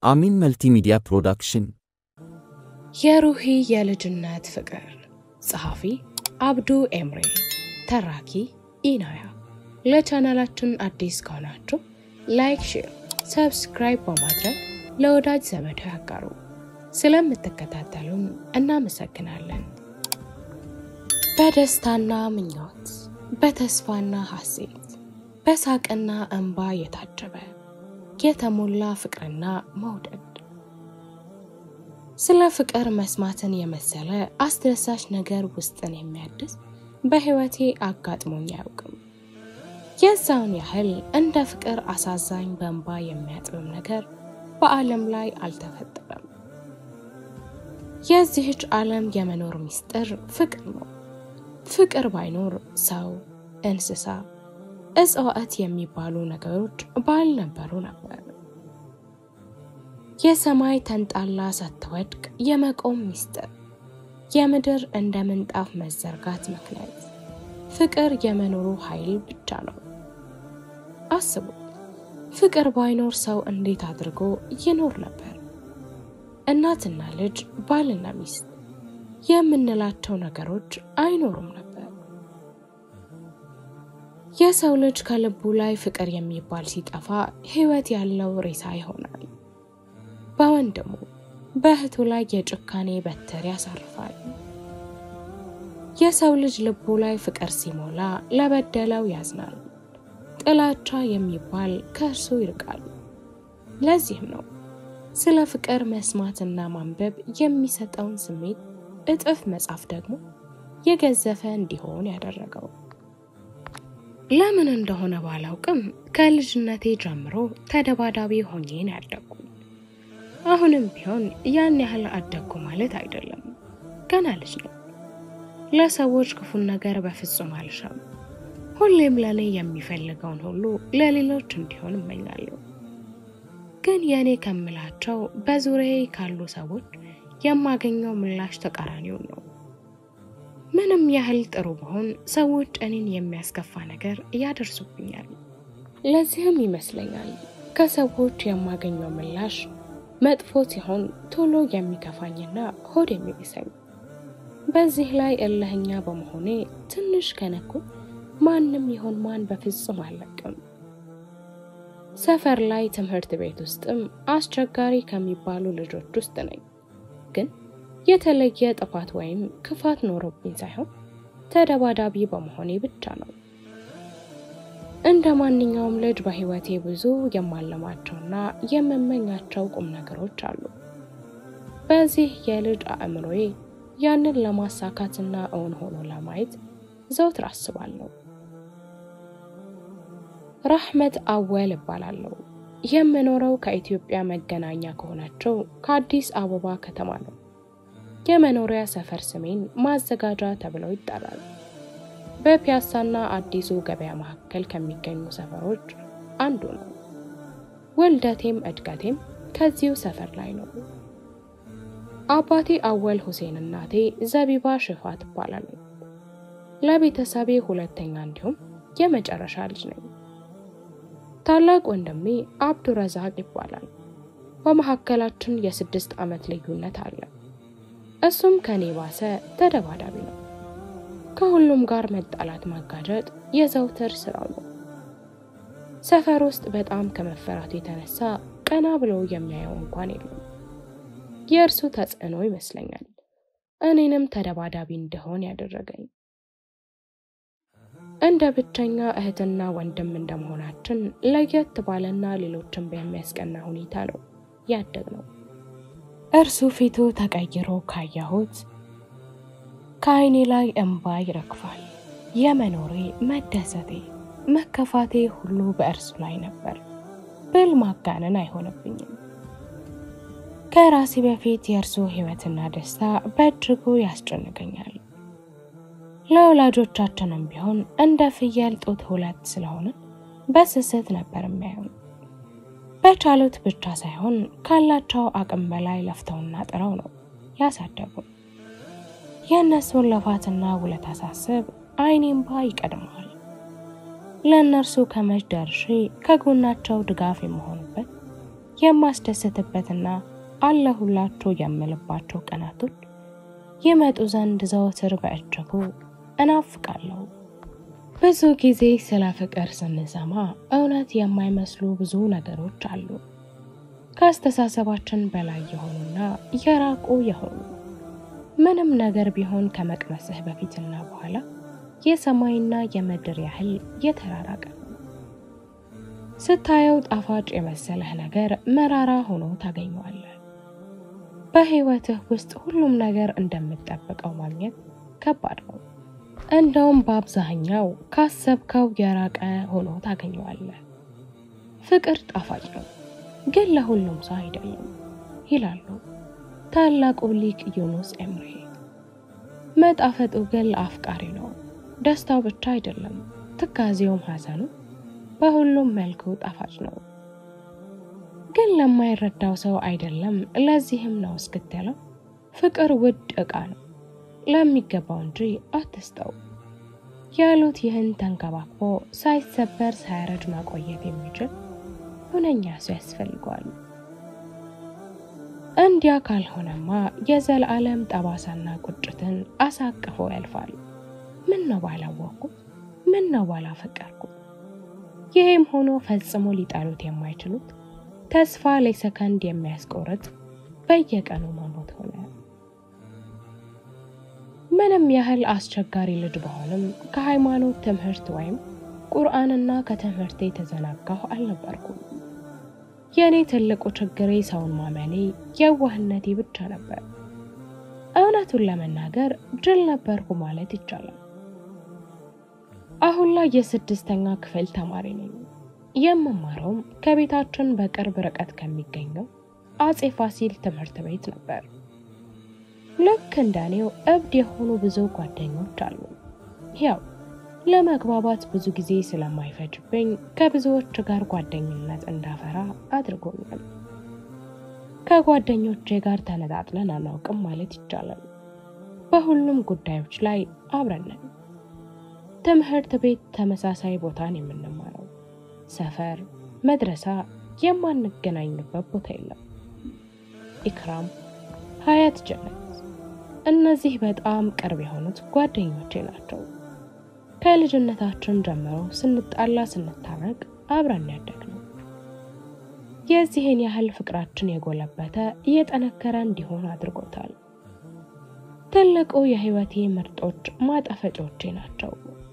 አሚን መልቲሚዲያ ፕሮዳክሽን የሩሂ የልጅነት ፍቅር ጸሐፊ አብዱ ኤምሬ ተራኪ ኢናያ ለቻናላችን አዲስ ከሆናችሁ ላይክ ሼር ሰብስክራይብ በማድረግ ለወዳጅ ዘመዶ ያጋሩ ስለምትከታተሉን እናመሰግናለን በደስታና ምኞት በተስፋና ሐሴት በሳቅና እንባ የታጀበ የተሞላ ፍቅርና መውደድ ስለ ፍቅር መስማትን የመሰለ አስደሳች ነገር ውስጥን የሚያድስ በሕይወቴ አጋጥሞኝ አያውቅም። የዛውን ያህል እንደ ፍቅር አሳዛኝ በእንባ የሚያጥብም ነገር በዓለም ላይ አልተፈጠረም። የዚህች ዓለም የመኖር ምስጢር ፍቅር ነው። ፍቅር ባይኖር ሰው፣ እንስሳ፣ እጽዋት የሚባሉ ነገሮች ባልነበሩ ነበር። የሰማይ ተንጣላ ሳትወድቅ የመቆም ምስጢር፣ የምድር እንደ ምንጣፍ መዘርጋት ምክንያት ፍቅር የመኖሩ ኃይል ብቻ ነው። አስቡት፣ ፍቅር ባይኖር ሰው እንዴት አድርጎ ይኖር ነበር? እናትና ልጅ፣ ባልና ሚስት የምንላቸው ነገሮች አይኖሩም ነበር። የሰው ልጅ ከልቡ ላይ ፍቅር የሚባል ሲጠፋ ሕይወት ያለው ሬሳ ይሆናል። በወንድሙ በእህቱ ላይ የጭካኔ በትር ያሳርፋል። የሰው ልጅ ልቡ ላይ ፍቅር ሲሞላ ለበደለው ያዝናል። ጥላቻ የሚባል ከእርሱ ይርቃል። ለዚህም ነው ስለ ፍቅር መስማትና ማንበብ የሚሰጠውን ስሜት እጥፍ መጻፍ ደግሞ የገዘፈ እንዲሆን ያደረገው። ለምን እንደሆነ ባላውቅም ከልጅነቴ ጀምሮ ተደባዳቢ ሆኜ ነው ያደግኩት። አሁንም ቢሆን ያን ያህል አደግኩ ማለት አይደለም። ገና ልጅ ነው። ለሰዎች ክፉን ነገር በፍጹም አልሻም። ሁሌም ለእኔ የሚፈልገውን ሁሉ ለሌሎች እንዲሆን እመኛለሁ። ግን የእኔ ከምላቸው በዙሪያዬ ካሉ ሰዎች የማገኘው ምላሽ ተቃራኒውን ነው። ምንም ያህል ጥሩ ብሆን ሰዎች እኔን የሚያስከፋ ነገር ያደርሱብኛል። ለዚህም ይመስለኛል ከሰዎች የማገኘው ምላሽ መጥፎ ሲሆን ቶሎ የሚከፋኝና ሆድ የሚብሰኝ። በዚህ ላይ እልህኛ በመሆኔ ትንሽ ከነኩ ማንም ይሆን ማን በፍጹም አልለቅም። ሰፈር ላይ ትምህርት ቤት ውስጥም አስቸጋሪ ከሚባሉ ልጆች ውስጥ ነኝ። ግን የተለየ ጥፋት ወይም ክፋት ኖሮብኝ ሳይሆን ተደባዳቢ በመሆኔ ብቻ ነው። እንደ ማንኛውም ልጅ በሕይወቴ ብዙ የማለማቸውና የምመኛቸው ቁም ነገሮች አሉ። በዚህ የልጅ አእምሮዬ ያንን ለማሳካትና እውን ሆኖ ለማየት ዘውትር አስባለሁ። ራህመት አወል እባላለሁ። የምኖረው ከኢትዮጵያ መገናኛ ከሆነችው ከአዲስ አበባ ከተማ ነው። የመኖሪያ ሰፈር ስሜን ማዘጋጃ ተብለው ይጠራል። በፒያሳና አዲሱ ገበያ መካከል ከሚገኙ ሰፈሮች አንዱ ነው። ውልደቴም እድገቴም ከዚሁ ሰፈር ላይ ነው። አባቴ አወል ሁሴን፣ እናቴ ዘቢባ ሽፋ ትባላለች። ለቤተሰቤ ሁለተኛ እንዲሁም የመጨረሻ ልጅ ነኝ። ታላቅ ወንድሜ አብዱረዛቅ ይባላል። በመካከላችን የስድስት ዓመት ልዩነት አለ። እሱም ከኔ ባሰ ተደባዳቢ ነው። ከሁሉም ጋር መጣላት፣ ማጋጨት የዘውትር ስራው ነው። ሰፈር ውስጥ በጣም ከመፈራቱ የተነሳ ቀና ብለው የሚያየው እንኳን የለም። የእርሱ ተጽዕኖ ይመስለኛል እኔንም ተደባዳቢ እንደሆን ያደረገኝ። እንደ ብቸኛ እህትና ወንድም እንደመሆናችን ለየት ባለና ሌሎችን በሚያስቀና ሁኔታ ነው ያደግነው። እርሱ ፊቱ ተቀይሮ ካየሁት ከዓይኔ ላይ እንባ ይረግፋል። የመኖሬ መደሰቴ፣ መከፋቴ ሁሉ በእርሱ ላይ ነበር ብል ማጋነን አይሆንብኝም። ከራሴ በፊት የእርሱ ሕይወትና ደስታ በእጅጉ ያስጨንቀኛል። ለወላጆቻችንም ቢሆን እንደ ፍየል ጡት ሁለት ስለሆነ በስስት ነበር የሚያዩን። በቻሉት ብቻ ሳይሆን ካላቸው አቅም በላይ ለፍተውና ጥረው ነው ያሳደጉን። የእነሱን ልፋትና ውለታ ሳስብ ዓይኔ እንባ ይቀድመዋል። ለእነርሱ ከመች ደርሼ ከጎናቸው ድጋፍ የመሆንበት የማስደሰትበትና አለሁላችሁ የምልባቸው ቀናቶች ይመጡ ዘንድ ዘወትር በእጅጉ እናፍቃለሁ። ብዙ ጊዜ ስለ ፍቅር ስንሰማ እውነት የማይመስሉ ብዙ ነገሮች አሉ። ከአስተሳሰባችን በላይ የሆኑና የራቁ የሆኑ ምንም ነገር ቢሆን ከመቅመስህ በፊትና በኋላ የሰማይና የምድር ያህል የተራራቀ ነው። ስታየው ጣፋጭ የመሰለህ ነገር መራራ ሆኖ ታገኘዋለህ። በህይወትህ ውስጥ ሁሉም ነገር እንደምትጠብቀው ማግኘት ከባድ ነው። እንደውም በአብዛኛው ካሰብከው የራቀ ሆኖ ታገኘዋለህ። ፍቅር ጣፋጭ ነው፣ ግን ለሁሉም ሰው አይደለም ይላሉ ታላቁ ሊቅ ዩኑስ ኤምሬ። መጣፈጡ ግን ለአፍቃሪ ነው። ደስታው ብቻ አይደለም፣ ትካዜውም ሐዘኑ በሁሉም መልኩ ጣፋጭ ነው። ግን ለማይረዳው ሰው አይደለም። ለዚህም ነው እስክትለው ፍቅር ውድ ዕቃ ነው ለሚገባው እንጂ አትስጠው ያሉት ይህን ተንከባክቦ ሳይሰበር ሳያረጅ ማቆየት የሚችል ሁነኛ ሰው ያስፈልገዋል። እንዲያ ካልሆነማ የዘላለም ጠባሳና ቁጭትን አሳቅፎ ያልፋል። ምን ነው ባላወቅኩት፣ ምን ነው ባላፈቀርኩት። ይህም ሆኖ ፈጽሞ ሊጠሉት የማይችሉት ተስፋ ለሰከንድ የሚያስቆርጥ በየቀኑ መሞት ሆነ። ምንም ያህል አስቸጋሪ ልጅ በሆንም ከሃይማኖት ትምህርት ወይም ቁርአንና ከትምህርቴ የተዘናጋሁ አልነበርኩም። የእኔ ትልቁ ችግሬ ሰውን ማመኔ፣ የዋህነቴ ብቻ ነበር። እውነቱን ለመናገር ጅል ነበርኩ ማለት ይቻላል። አሁን ላይ የስድስተኛ ክፍል ተማሪ ነኝ። የምማረውም ከቤታችን በቅርብ ርቀት ከሚገኘው አጼ ፋሲል ትምህርት ቤት ነበር። ልክ እንደኔው እብድ የሆኑ ብዙ ጓደኞች አሉ። ያው ለመግባባት ብዙ ጊዜ ስለማይፈጅብኝ ከብዙዎች ጋር ጓደኝነት እንዳፈራ አድርጎኛል። ከጓደኞቼ ጋር ተነጣጥለን አናውቅም ማለት ይቻላል። በሁሉም ጉዳዮች ላይ አብረን ነን። ትምህርት ቤት ተመሳሳይ ቦታን የምንማረው ሰፈር፣ መድረሳ የማንገናኝበት ቦታ የለም። ኢክራም፣ ሀያት፣ ጀነት እነዚህ በጣም ቅርብ የሆኑት ጓደኞቼ ናቸው። ከልጅነታችን ጀምሮ ስንጣላ ስንታረቅ አብረን ያደግነው። የዚህን ያህል ፍቅራችን የጎለበተ እየጠነከረ እንዲሆን አድርጎታል። ትልቁ የህይወቴ ምርጦች ማጣፈጫዎቼ ናቸው።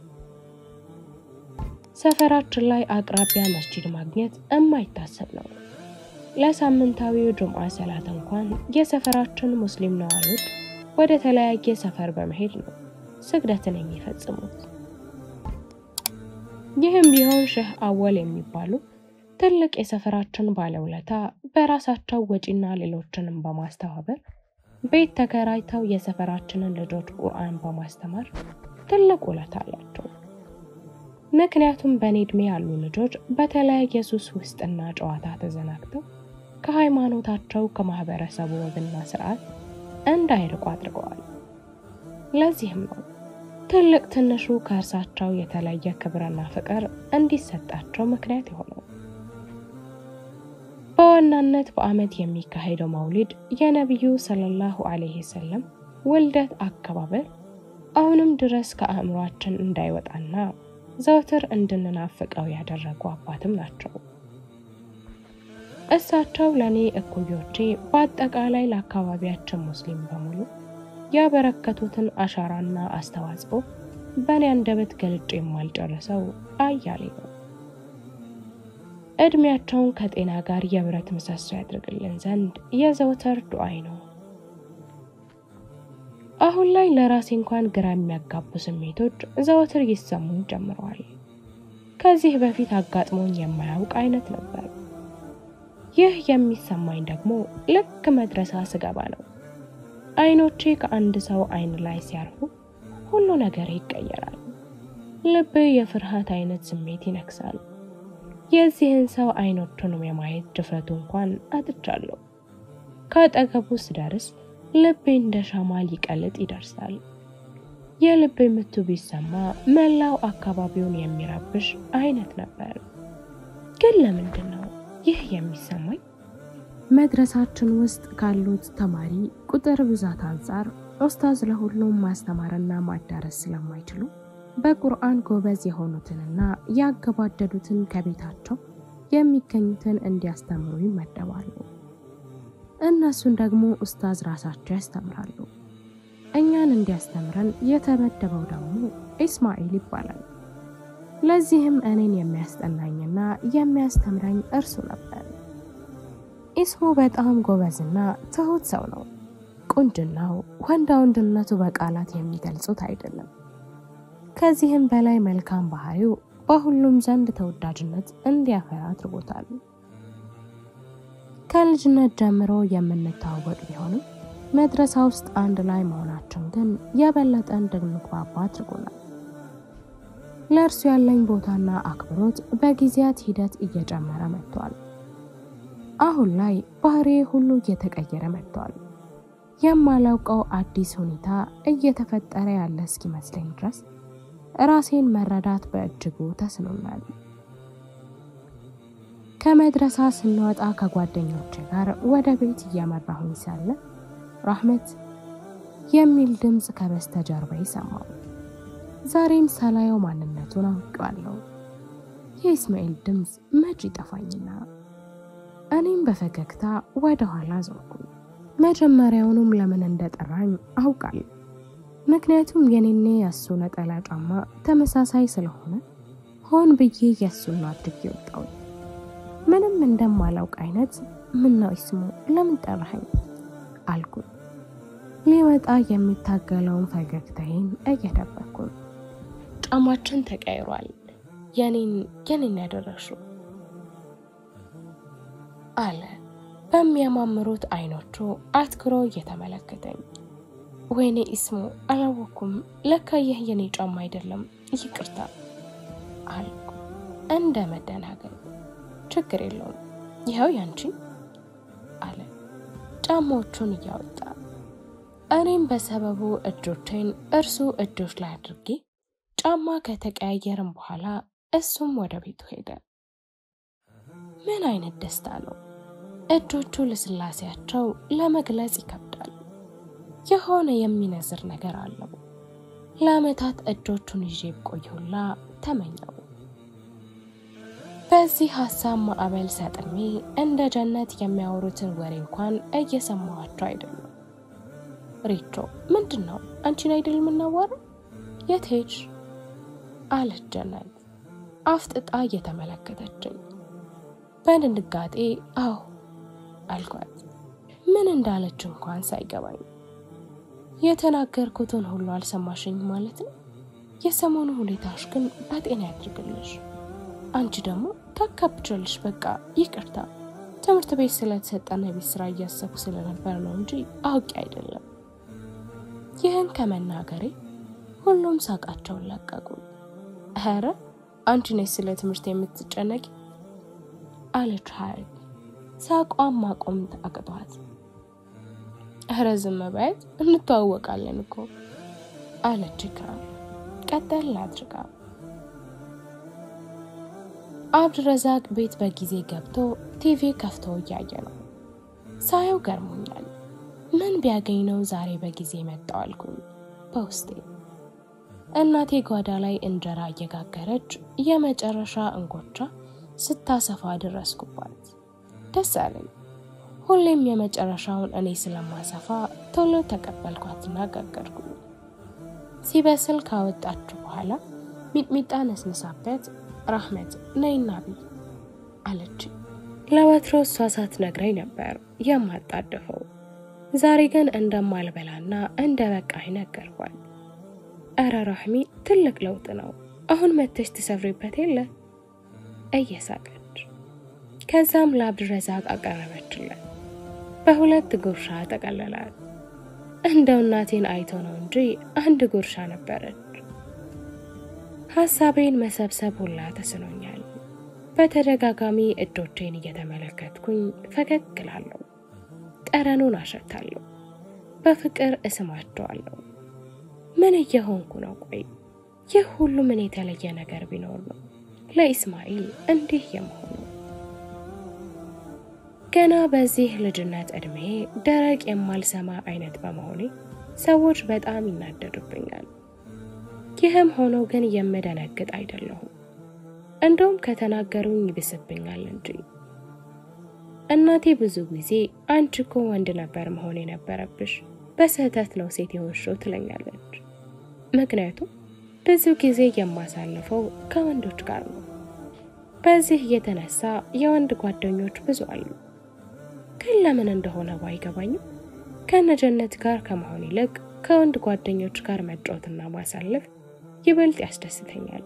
ሰፈራችን ላይ አቅራቢያ መስጂድ ማግኘት የማይታሰብ ነው። ለሳምንታዊው ጁምዓ ሰላት እንኳን የሰፈራችን ሙስሊም ነዋሪዎች ወደ ተለያየ ሰፈር በመሄድ ነው ስግደትን የሚፈጽሙት። ይህም ቢሆን ሼህ አወል የሚባሉ ትልቅ የሰፈራችን ባለውለታ በራሳቸው ወጪና ሌሎችንም በማስተባበር ቤት ተከራይተው የሰፈራችንን ልጆች ቁርአን በማስተማር ትልቅ ውለታ አላቸው። ምክንያቱም በእኔ ዕድሜ ያሉ ልጆች በተለያየ ሱስ ውስጥና ጨዋታ ተዘናግተው ከሃይማኖታቸው ከማህበረሰቡ ወግና ስርዓት እንዳይርቁ አድርገዋል። ለዚህም ነው ትልቅ ትንሹ ከእርሳቸው የተለየ ክብርና ፍቅር እንዲሰጣቸው ምክንያት የሆነው። በዋናነት በዓመት የሚካሄደው መውሊድ የነቢዩ ሰለላሁ ዐለይሂ ወሰለም ውልደት አከባበር አሁንም ድረስ ከአእምሯችን እንዳይወጣና ዘውትር እንድንናፍቀው ያደረጉ አባትም ናቸው። እሳቸው ለእኔ እኩዮቼ፣ በአጠቃላይ ለአካባቢያችን ሙስሊም በሙሉ ያበረከቱትን አሻራና አስተዋጽኦ በእኔ አንደበት ገልጬ የማልጨርሰው አያሌ ነው። ዕድሜያቸውን ከጤና ጋር የብረት ምሰሶ ያድርግልን ዘንድ የዘውትር ዱዓይ ነው። አሁን ላይ ለራሴ እንኳን ግራ የሚያጋቡ ስሜቶች ዘወትር ይሰሙኝ ጀምረዋል። ከዚህ በፊት አጋጥሞኝ የማያውቅ አይነት ነበር። ይህ የሚሰማኝ ደግሞ ልክ መድረሳ ስገባ ነው። አይኖቼ ከአንድ ሰው አይን ላይ ሲያርፉ ሁሉ ነገር ይቀየራል። ልብ የፍርሃት አይነት ስሜት ይነክሳል። የዚህን ሰው አይኖቹንም የማየት ድፍረቱ እንኳን አጥቻለሁ። ከአጠገቡ ስደርስ ልቤ እንደ ሻማ ሊቀልጥ ይደርሳል። የልቤ ምቱ ቢሰማ መላው አካባቢውን የሚረብሽ አይነት ነበር። ግን ለምንድን ነው ይህ የሚሰማኝ? መድረሳችን ውስጥ ካሉት ተማሪ ቁጥር ብዛት አንጻር ኡስታዝ ለሁሉም ማስተማርና ማዳረስ ስለማይችሉ በቁርአን ጎበዝ የሆኑትንና ያገባደዱትን ከቤታቸው የሚገኙትን እንዲያስተምሩ ይመደባሉ። እነሱን ደግሞ ኡስታዝ ራሳቸው ያስተምራሉ። እኛን እንዲያስተምረን የተመደበው ደግሞ ኢስማኤል ይባላል። ለዚህም እኔን የሚያስጠናኝና የሚያስተምረኝ እርሱ ነበር። ኢስሙ በጣም ጎበዝና ትሁት ሰው ነው። ቁንጅናው፣ ወንዳ ወንድነቱ በቃላት የሚገልጹት አይደለም። ከዚህም በላይ መልካም ባህሪው በሁሉም ዘንድ ተወዳጅነት እንዲያፈራ አድርጎታል። ከልጅነት ጀምሮ የምንተዋወቅ ቢሆንም መድረሳ ውስጥ አንድ ላይ መሆናችን ግን የበለጠ እንድንግባባ አድርጎናል። ለእርሱ ያለኝ ቦታና አክብሮት በጊዜያት ሂደት እየጨመረ መጥቷል። አሁን ላይ ባህሬ ሁሉ እየተቀየረ መጥቷል። የማላውቀው አዲስ ሁኔታ እየተፈጠረ ያለ እስኪመስለኝ ድረስ ራሴን መረዳት በእጅጉ ተስኖናል። ከመድረሳ ስንወጣ ከጓደኞቼ ጋር ወደ ቤት እያመራሁኝ ሳለ ራህመት የሚል ድምፅ ከበስተጀርባ ይሰማው። ዛሬም ሳላየው ማንነቱን አውቀዋለሁ። የኢስማኤል ድምፅ መች ይጠፋኝና እኔም በፈገግታ ወደ ኋላ ዞርኩኝ። መጀመሪያውኑም ለምን እንደጠራኝ አውቃለሁ። ምክንያቱም የኔኔ የእሱ ነጠላ ጫማ ተመሳሳይ ስለሆነ ሆን ብዬ የእሱን አድርጌ ወጣው። ምንም እንደማላውቅ አይነት ምን ነው ኢስሙ ለምን ጠራኸኝ አልኩኝ። ሊወጣ የሚታገለውን ፈገግታዬን እየደበኩ ጫማችን ተቀይሯል። የኔን የኔን ያደረግሽው አለ በሚያማምሩት አይኖቹ አትኩሮ እየተመለከተኝ። ወይኔ ኢስሙ አላወኩም፣ ለካ ይህ የኔ ጫማ አይደለም፣ ይቅርታ አልኩ እንደ መደናገር። ችግር የለውም ይኸው ያንቺ አለ ጫማዎቹን እያወጣ። እኔም በሰበቡ እጆቼን እርሱ እጆች ላይ አድርጌ ጫማ ከተቀያየርን በኋላ እሱም ወደ ቤቱ ሄደ። ምን አይነት ደስታ ነው! እጆቹ ልስላሴያቸው ለመግለጽ ይከብዳል። የሆነ የሚነዝር ነገር አለው። ለዓመታት እጆቹን ይዤ ብቆየሁላ ተመኘው። በዚህ ሀሳብ ማዕበል ሰጥሜ እንደ ጀነት የሚያወሩትን ወሬ እንኳን እየሰማኋቸው አይደለም። ሪቾ ምንድን ነው? አንቺን አይደል የምናዋረው? የት ሄድሽ? አለች ጀነት አፍጥጣ እየተመለከተችኝ። በድንጋጤ አዎ አልኳት። ምን እንዳለች እንኳን ሳይገባኝ የተናገርኩትን ሁሉ አልሰማሽኝ ማለት ነው። የሰሞኑ ሁኔታሽ ግን በጤና ያድርግልሽ። አንቺ ደግሞ ታካብቻለሽ። በቃ ይቅርታ፣ ትምህርት ቤት ስለተሰጠና የቤት ስራ እያሰብኩ ስለነበር ነው እንጂ አውቄ አይደለም። ይህን ከመናገሬ ሁሉም ሳቃቸውን ለቀቁ። ኧረ አንቺ ነሽ ስለ ትምህርት የምትጨነቂ አለች ሀረግ ሳቋን ማቆም አቅቷት። ኧረ ዝም በያት እንተዋወቃለን እኮ አለች ኢክራም ቀጠል አድርጋ። አብድረዛቅ ቤት በጊዜ ገብቶ ቲቪ ከፍቶ እያየ ነው። ሳየው ገርሞኛል። ምን ቢያገኝ ነው ዛሬ በጊዜ መጣው አልኩኝ በውስጤ። እናቴ ጓዳ ላይ እንጀራ እየጋገረች የመጨረሻ እንጎቻ ስታሰፋ ደረስኩባት። ደስ አለኝ። ሁሌም የመጨረሻውን እኔ ስለማሰፋ ቶሎ ተቀበልኳትና ጋገርኩኝ። ሲበስል ካወጣችሁ በኋላ ሚጥሚጣ ነስንሳበት ራህመት ነይና ብይ አለች። ለወትሮ እሷ ሳትነግረኝ ነበር የማጣደፈው። ዛሬ ግን እንደማልበላና እንደ በቃኝ ነገርኳት። እረ ራህሚ ትልቅ ለውጥ ነው። አሁን መተሽ ትሰፍሪበት የለ እየሳቀች ከዛም ለአብድረዛቅ አቀረበችለት። በሁለት ጉርሻ ጠቀለላት። እንደው እናቴን አይቶ ነው እንጂ አንድ ጉርሻ ነበረች። ሀሳቤን መሰብሰብ ሁላ ተስኖኛል። በተደጋጋሚ እጆቼን እየተመለከትኩኝ ፈገግ እላለሁ። ጠረኑን አሸታለሁ። በፍቅር እስማቸዋለሁ። ምን እየሆንኩ ነው? ቆይ ይህ ሁሉ ምን የተለየ ነገር ቢኖር ነው ለኢስማኤል እንዲህ የመሆኑ? ገና በዚህ ልጅነት ዕድሜ ደረቅ የማልሰማ አይነት በመሆኔ ሰዎች በጣም ይናደዱብኛል። ይህም ሆኖ ግን የምደነግጥ አይደለሁም። እንደውም ከተናገሩኝ ይብስብኛል እንጂ። እናቴ ብዙ ጊዜ አንቺ እኮ ወንድ ነበር መሆን የነበረብሽ፣ በስህተት ነው ሴት የሆንሽው ትለኛለች። ምክንያቱም ብዙ ጊዜ የማሳልፈው ከወንዶች ጋር ነው። በዚህ የተነሳ የወንድ ጓደኞች ብዙ አሉ። ግን ለምን እንደሆነ ባይገባኝም ከነጀነት ጋር ከመሆን ይልቅ ከወንድ ጓደኞች ጋር መጫወትና ማሳለፍ ይበልጥ ያስደስተኛል።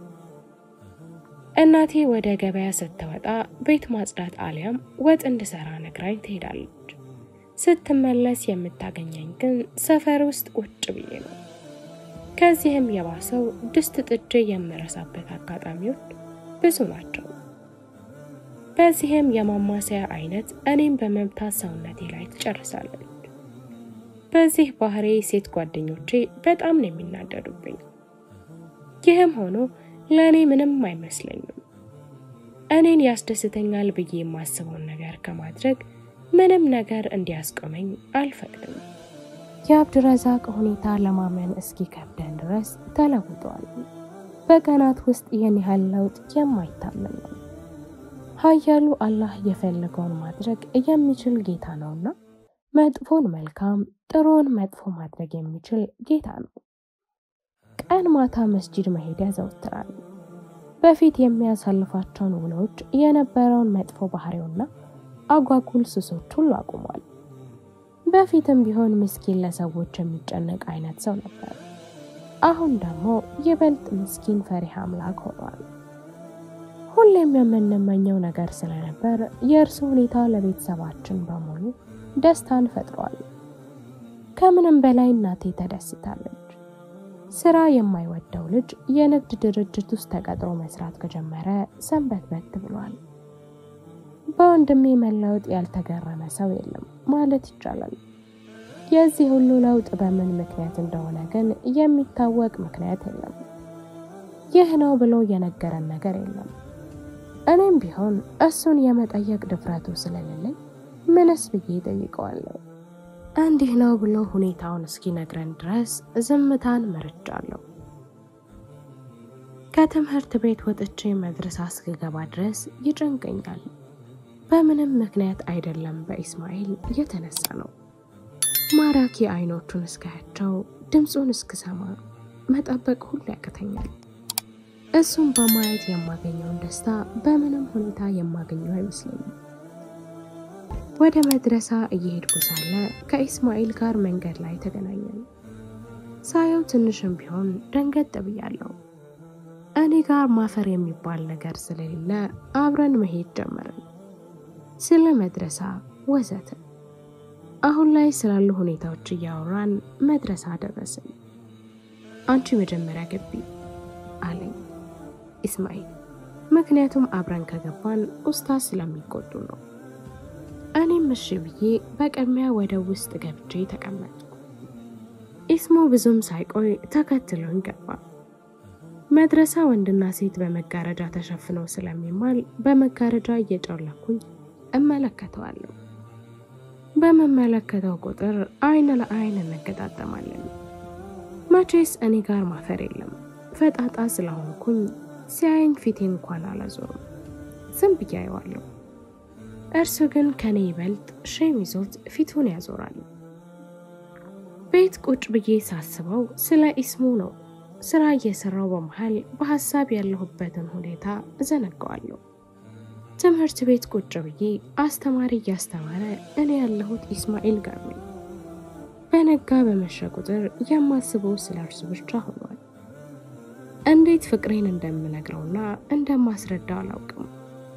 እናቴ ወደ ገበያ ስትወጣ ቤት ማጽዳት አሊያም ወጥ እንድሰራ ነግራኝ ትሄዳለች። ስትመለስ የምታገኘኝ ግን ሰፈር ውስጥ ቁጭ ብዬ ነው። ከዚህም የባሰው ድስት ጥጄ የምረሳበት አጋጣሚዎች ብዙ ናቸው። በዚህም የማማሰያ አይነት እኔም በመምታት ሰውነቴ ላይ ትጨርሳለች። በዚህ ባህሪ ሴት ጓደኞቼ በጣም ነው የሚናደዱብኝ። ይህም ሆኖ ለእኔ ምንም አይመስለኝም። እኔን ያስደስተኛል ብዬ የማስበውን ነገር ከማድረግ ምንም ነገር እንዲያስቆመኝ አልፈቅድም። የአብድረዛቅ ሁኔታ ለማመን እስኪከብደን ድረስ ተለውጧል። በቀናት ውስጥ ይህን ያህል ለውጥ የማይታመን ነው። ኃያሉ አላህ የፈለገውን ማድረግ የሚችል ጌታ ነውና መጥፎን መልካም፣ ጥሩን መጥፎ ማድረግ የሚችል ጌታ ነው። ቀን ማታ መስጂድ መሄድ ያዘወትራል። በፊት የሚያሳልፋቸውን ውሎች የነበረውን መጥፎ ባህሪውና አጓጉል ሱሶች ሁሉ አቁሟል። በፊትም ቢሆን ምስኪን ለሰዎች የሚጨነቅ አይነት ሰው ነበር። አሁን ደግሞ ይበልጥ ምስኪን ፈሪሃ አምላክ ሆኗል። ሁሌም የምንመኘው ነገር ስለነበር የእርሱ ሁኔታ ለቤተሰባችን በሙሉ ደስታን ፈጥሯል። ከምንም በላይ እናቴ ተደስታለች። ስራ የማይወደው ልጅ የንግድ ድርጅት ውስጥ ተቀጥሮ መስራት ከጀመረ ሰንበትበት ብሏል። በወንድሜ መለወጥ ያልተገረመ ሰው የለም ማለት ይቻላል። የዚህ ሁሉ ለውጥ በምን ምክንያት እንደሆነ ግን የሚታወቅ ምክንያት የለም። ይህ ነው ብሎ የነገረን ነገር የለም። እኔም ቢሆን እሱን የመጠየቅ ድፍረቱ ስለሌለኝ ምንስ ብዬ ጠይቀዋለሁ። እንዲህ ነው ብሎ ሁኔታውን እስኪነግረን ድረስ ዝምታን መርጫለሁ። ከትምህርት ቤት ወጥቼ መድረሳ እስክገባ ድረስ ይጨንቀኛል። በምንም ምክንያት አይደለም፣ በኢስማኤል የተነሳ ነው። ማራኪ አይኖቹን እስካያቸው፣ ድምፁን እስክሰማ መጠበቅ ሁሉ ያቅተኛል። እሱም በማየት የማገኘውን ደስታ በምንም ሁኔታ የማገኘው አይመስለኝም። ወደ መድረሳ እየሄድኩ ሳለ ከኢስማኤል ጋር መንገድ ላይ ተገናኘን። ሳየው ትንሽም ቢሆን ደንገጥ ብያለሁ። እኔ ጋር ማፈር የሚባል ነገር ስለሌለ አብረን መሄድ ጀመርን። ስለ መድረሳ ወዘተ። አሁን ላይ ስላሉ ሁኔታዎች እያወራን መድረሳ ደረስን። አንቺ መጀመሪያ ገቢ አለኝ ኢስማኤል። ምክንያቱም አብረን ከገባን ኡስታዝ ስለሚቆጡ ነው። እኔም እሺ ብዬ በቅድሚያ ወደ ውስጥ ገብቼ ተቀመጥኩ። ኢስሞ ብዙም ሳይቆይ ተከትሎኝ ገባ። መድረሳ ወንድና ሴት በመጋረጃ ተሸፍነው ስለሚማል በመጋረጃ እየጨለኩኝ እመለከተዋለሁ። በመመለከተው ቁጥር አይን ለአይን እንገጣጠማለን። መቼስ እኔ ጋር ማፈር የለም። ፈጣጣ ስለሆንኩኝ ሲያየኝ ፊቴ እንኳን አላዞርም፣ ዝም ብዬ አየዋለሁ። እርሱ ግን ከኔ ይበልጥ ሼም ይዞት ፊቱን ያዞራል። ቤት ቁጭ ብዬ ሳስበው ስለ ኢስሙ ነው። ስራ እየሰራው በመሃል በሀሳብ ያለሁበትን ሁኔታ እዘነጋዋለሁ። ትምህርት ቤት ቁጭ ብዬ አስተማሪ እያስተማረ እኔ ያለሁት ኢስማኤል ጋር ነኝ። በነጋ በመሸ ቁጥር የማስበው ስለ እርሱ ብቻ ሆኗል። እንዴት ፍቅሬን እንደምነግረውና እንደማስረዳው አላውቅም።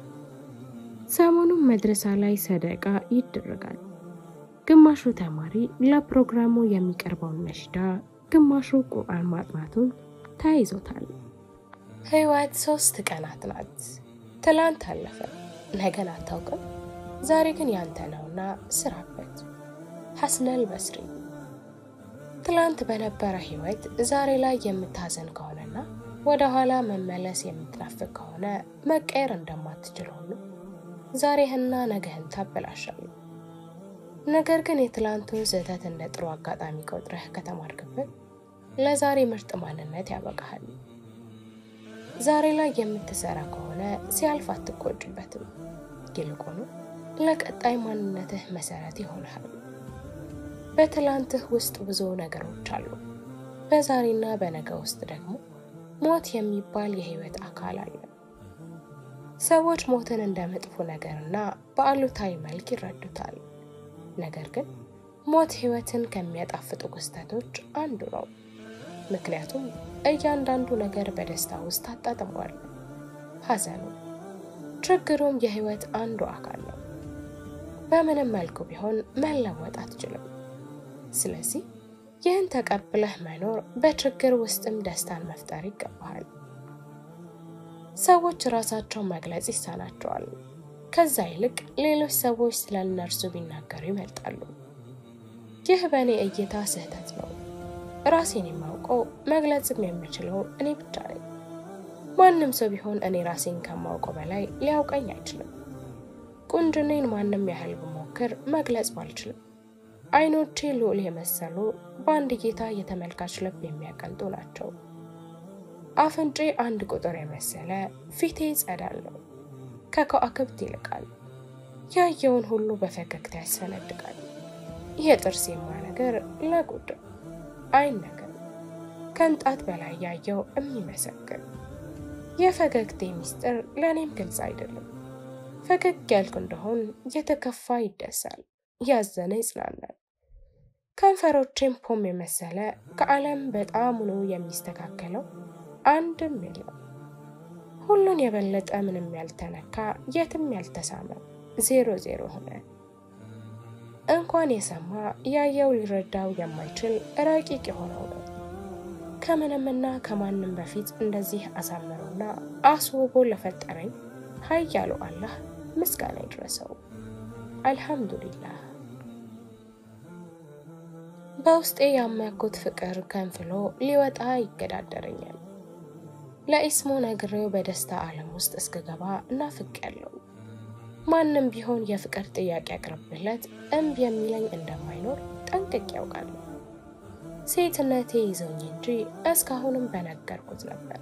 ሰሞኑን መድረሳ ላይ ሰደቃ ይደረጋል። ግማሹ ተማሪ ለፕሮግራሙ የሚቀርበውን ነሽዳ፣ ግማሹ ቁርአን ማጥናቱን ተያይዞታል። ህይወት ሶስት ቀናት ናት። ትላንት አለፈ፣ ነገን አታውቅም። ዛሬ ግን ያንተ ነውና ስራበት። ሐስነል በስሪ። ትላንት በነበረ ህይወት ዛሬ ላይ የምታዘን ከሆነና ወደ ኋላ መመለስ የምትናፍቅ ከሆነ መቀየር እንደማትችል ሁሉ ዛሬህና ነገህን ታበላሻለህ። ነገር ግን የትላንቱን ስህተት እንደ ጥሩ አጋጣሚ ቆጥረህ ከተማርክበት ለዛሬ ምርጥ ማንነት ያበቃሃል። ዛሬ ላይ የምትሰራ ከሆነ ሲያልፍ አትቆጭበትም። ይልቁኑ ለቀጣይ ማንነትህ መሰረት ይሆንሃል። በትላንትህ ውስጥ ብዙ ነገሮች አሉ። በዛሬና በነገ ውስጥ ደግሞ ሞት የሚባል የህይወት አካል አለ። ሰዎች ሞትን እንደ መጥፎ ነገርና በአሉታዊ መልክ ይረዱታል። ነገር ግን ሞት ህይወትን ከሚያጣፍጡ ክስተቶች አንዱ ነው። ምክንያቱም እያንዳንዱ ነገር በደስታ ውስጥ አጣጥሟል። ሐዘኑ፣ ችግሩም የህይወት አንዱ አካል ነው። በምንም መልኩ ቢሆን መለወጥ አትችልም። ስለዚህ ይህን ተቀብለህ መኖር፣ በችግር ውስጥም ደስታን መፍጠር ይገባሃል። ሰዎች ራሳቸውን መግለጽ ይሳናቸዋል። ከዛ ይልቅ ሌሎች ሰዎች ስለ እነርሱ ቢናገሩ ይመርጣሉ። ይህ በእኔ እይታ ስህተት ነው። ራሴን የማውቀው መግለጽም የምችለው እኔ ብቻ ነኝ። ማንም ሰው ቢሆን እኔ ራሴን ከማውቀው በላይ ሊያውቀኝ አይችልም። ቁንጅኔን ማንም ያህል ብሞክር መግለጽ ባልችልም፣ አይኖቼ ልዑል የመሰሉ በአንድ ጌታ የተመልካች ልብ የሚያቀልጡ ናቸው። አፍንጬ አንድ ቁጥር የመሰለ ፊቴ ጸዳል ነው፣ ከከዋክብት ይልቃል። ያየውን ሁሉ በፈገግታ ያስፈነድቃል። የጥርሴማ ነገር ለጉድ አይን ነገር ከንጣት በላይ ያየው የሚመሰግን የፈገግቴ ሚስጥር ለእኔም ግልጽ አይደለም። ፈገግ ያልኩ እንደሆን የተከፋ ይደሳል፣ ያዘነ ይጽናናል። ከንፈሮቼም ፖም የመሰለ ከዓለም በጣሙኑ የሚስተካከለው አንድም የለም። ሁሉን የበለጠ ምንም ያልተነካ የትም ያልተሳመ ዜሮ ዜሮ ሆነ። እንኳን የሰማ ያየው ሊረዳው የማይችል ረቂቅ የሆነው ነው። ከምንምና ከማንም በፊት እንደዚህ አሳምሮና አስውቦ ለፈጠረኝ ኃያሉ አላህ ምስጋና ይድረሰው። አልሐምዱሊላህ። በውስጤ ያመኩት ፍቅር ከንፍሎ ሊወጣ ይገዳደረኛል። ለኢስሙ ነግሬው በደስታ ዓለም ውስጥ እስክገባ እናፍቄያለሁ። ማንም ቢሆን የፍቅር ጥያቄ አቅርብለት እምቢ የሚለኝ እንደማይኖር ጠንቅቄ ያውቃለሁ። ሴትነቴ ይዘውኝ እንጂ እስካሁንም በነገርኩት ነበር።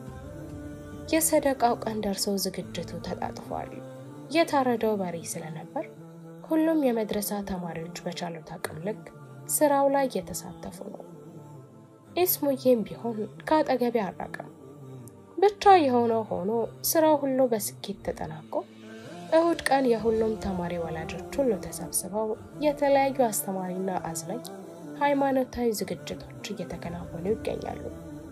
የሰደቃው ቀን ደርሶ ዝግጅቱ ተጣጥፏል። የታረደው በሬ ስለነበር ሁሉም የመድረሳ ተማሪዎች በቻሉት አቅም ልክ ስራው ላይ እየተሳተፉ ነው። ኢስሙዬም ቢሆን ከአጠገቤ አራቀም። ብቻ የሆነው ሆኖ ስራው ሁሉ በስኬት ተጠናቆ እሁድ ቀን የሁሉም ተማሪ ወላጆች ሁሉ ተሰብስበው የተለያዩ አስተማሪና አዝናኝ ሃይማኖታዊ ዝግጅቶች እየተከናወኑ ይገኛሉ።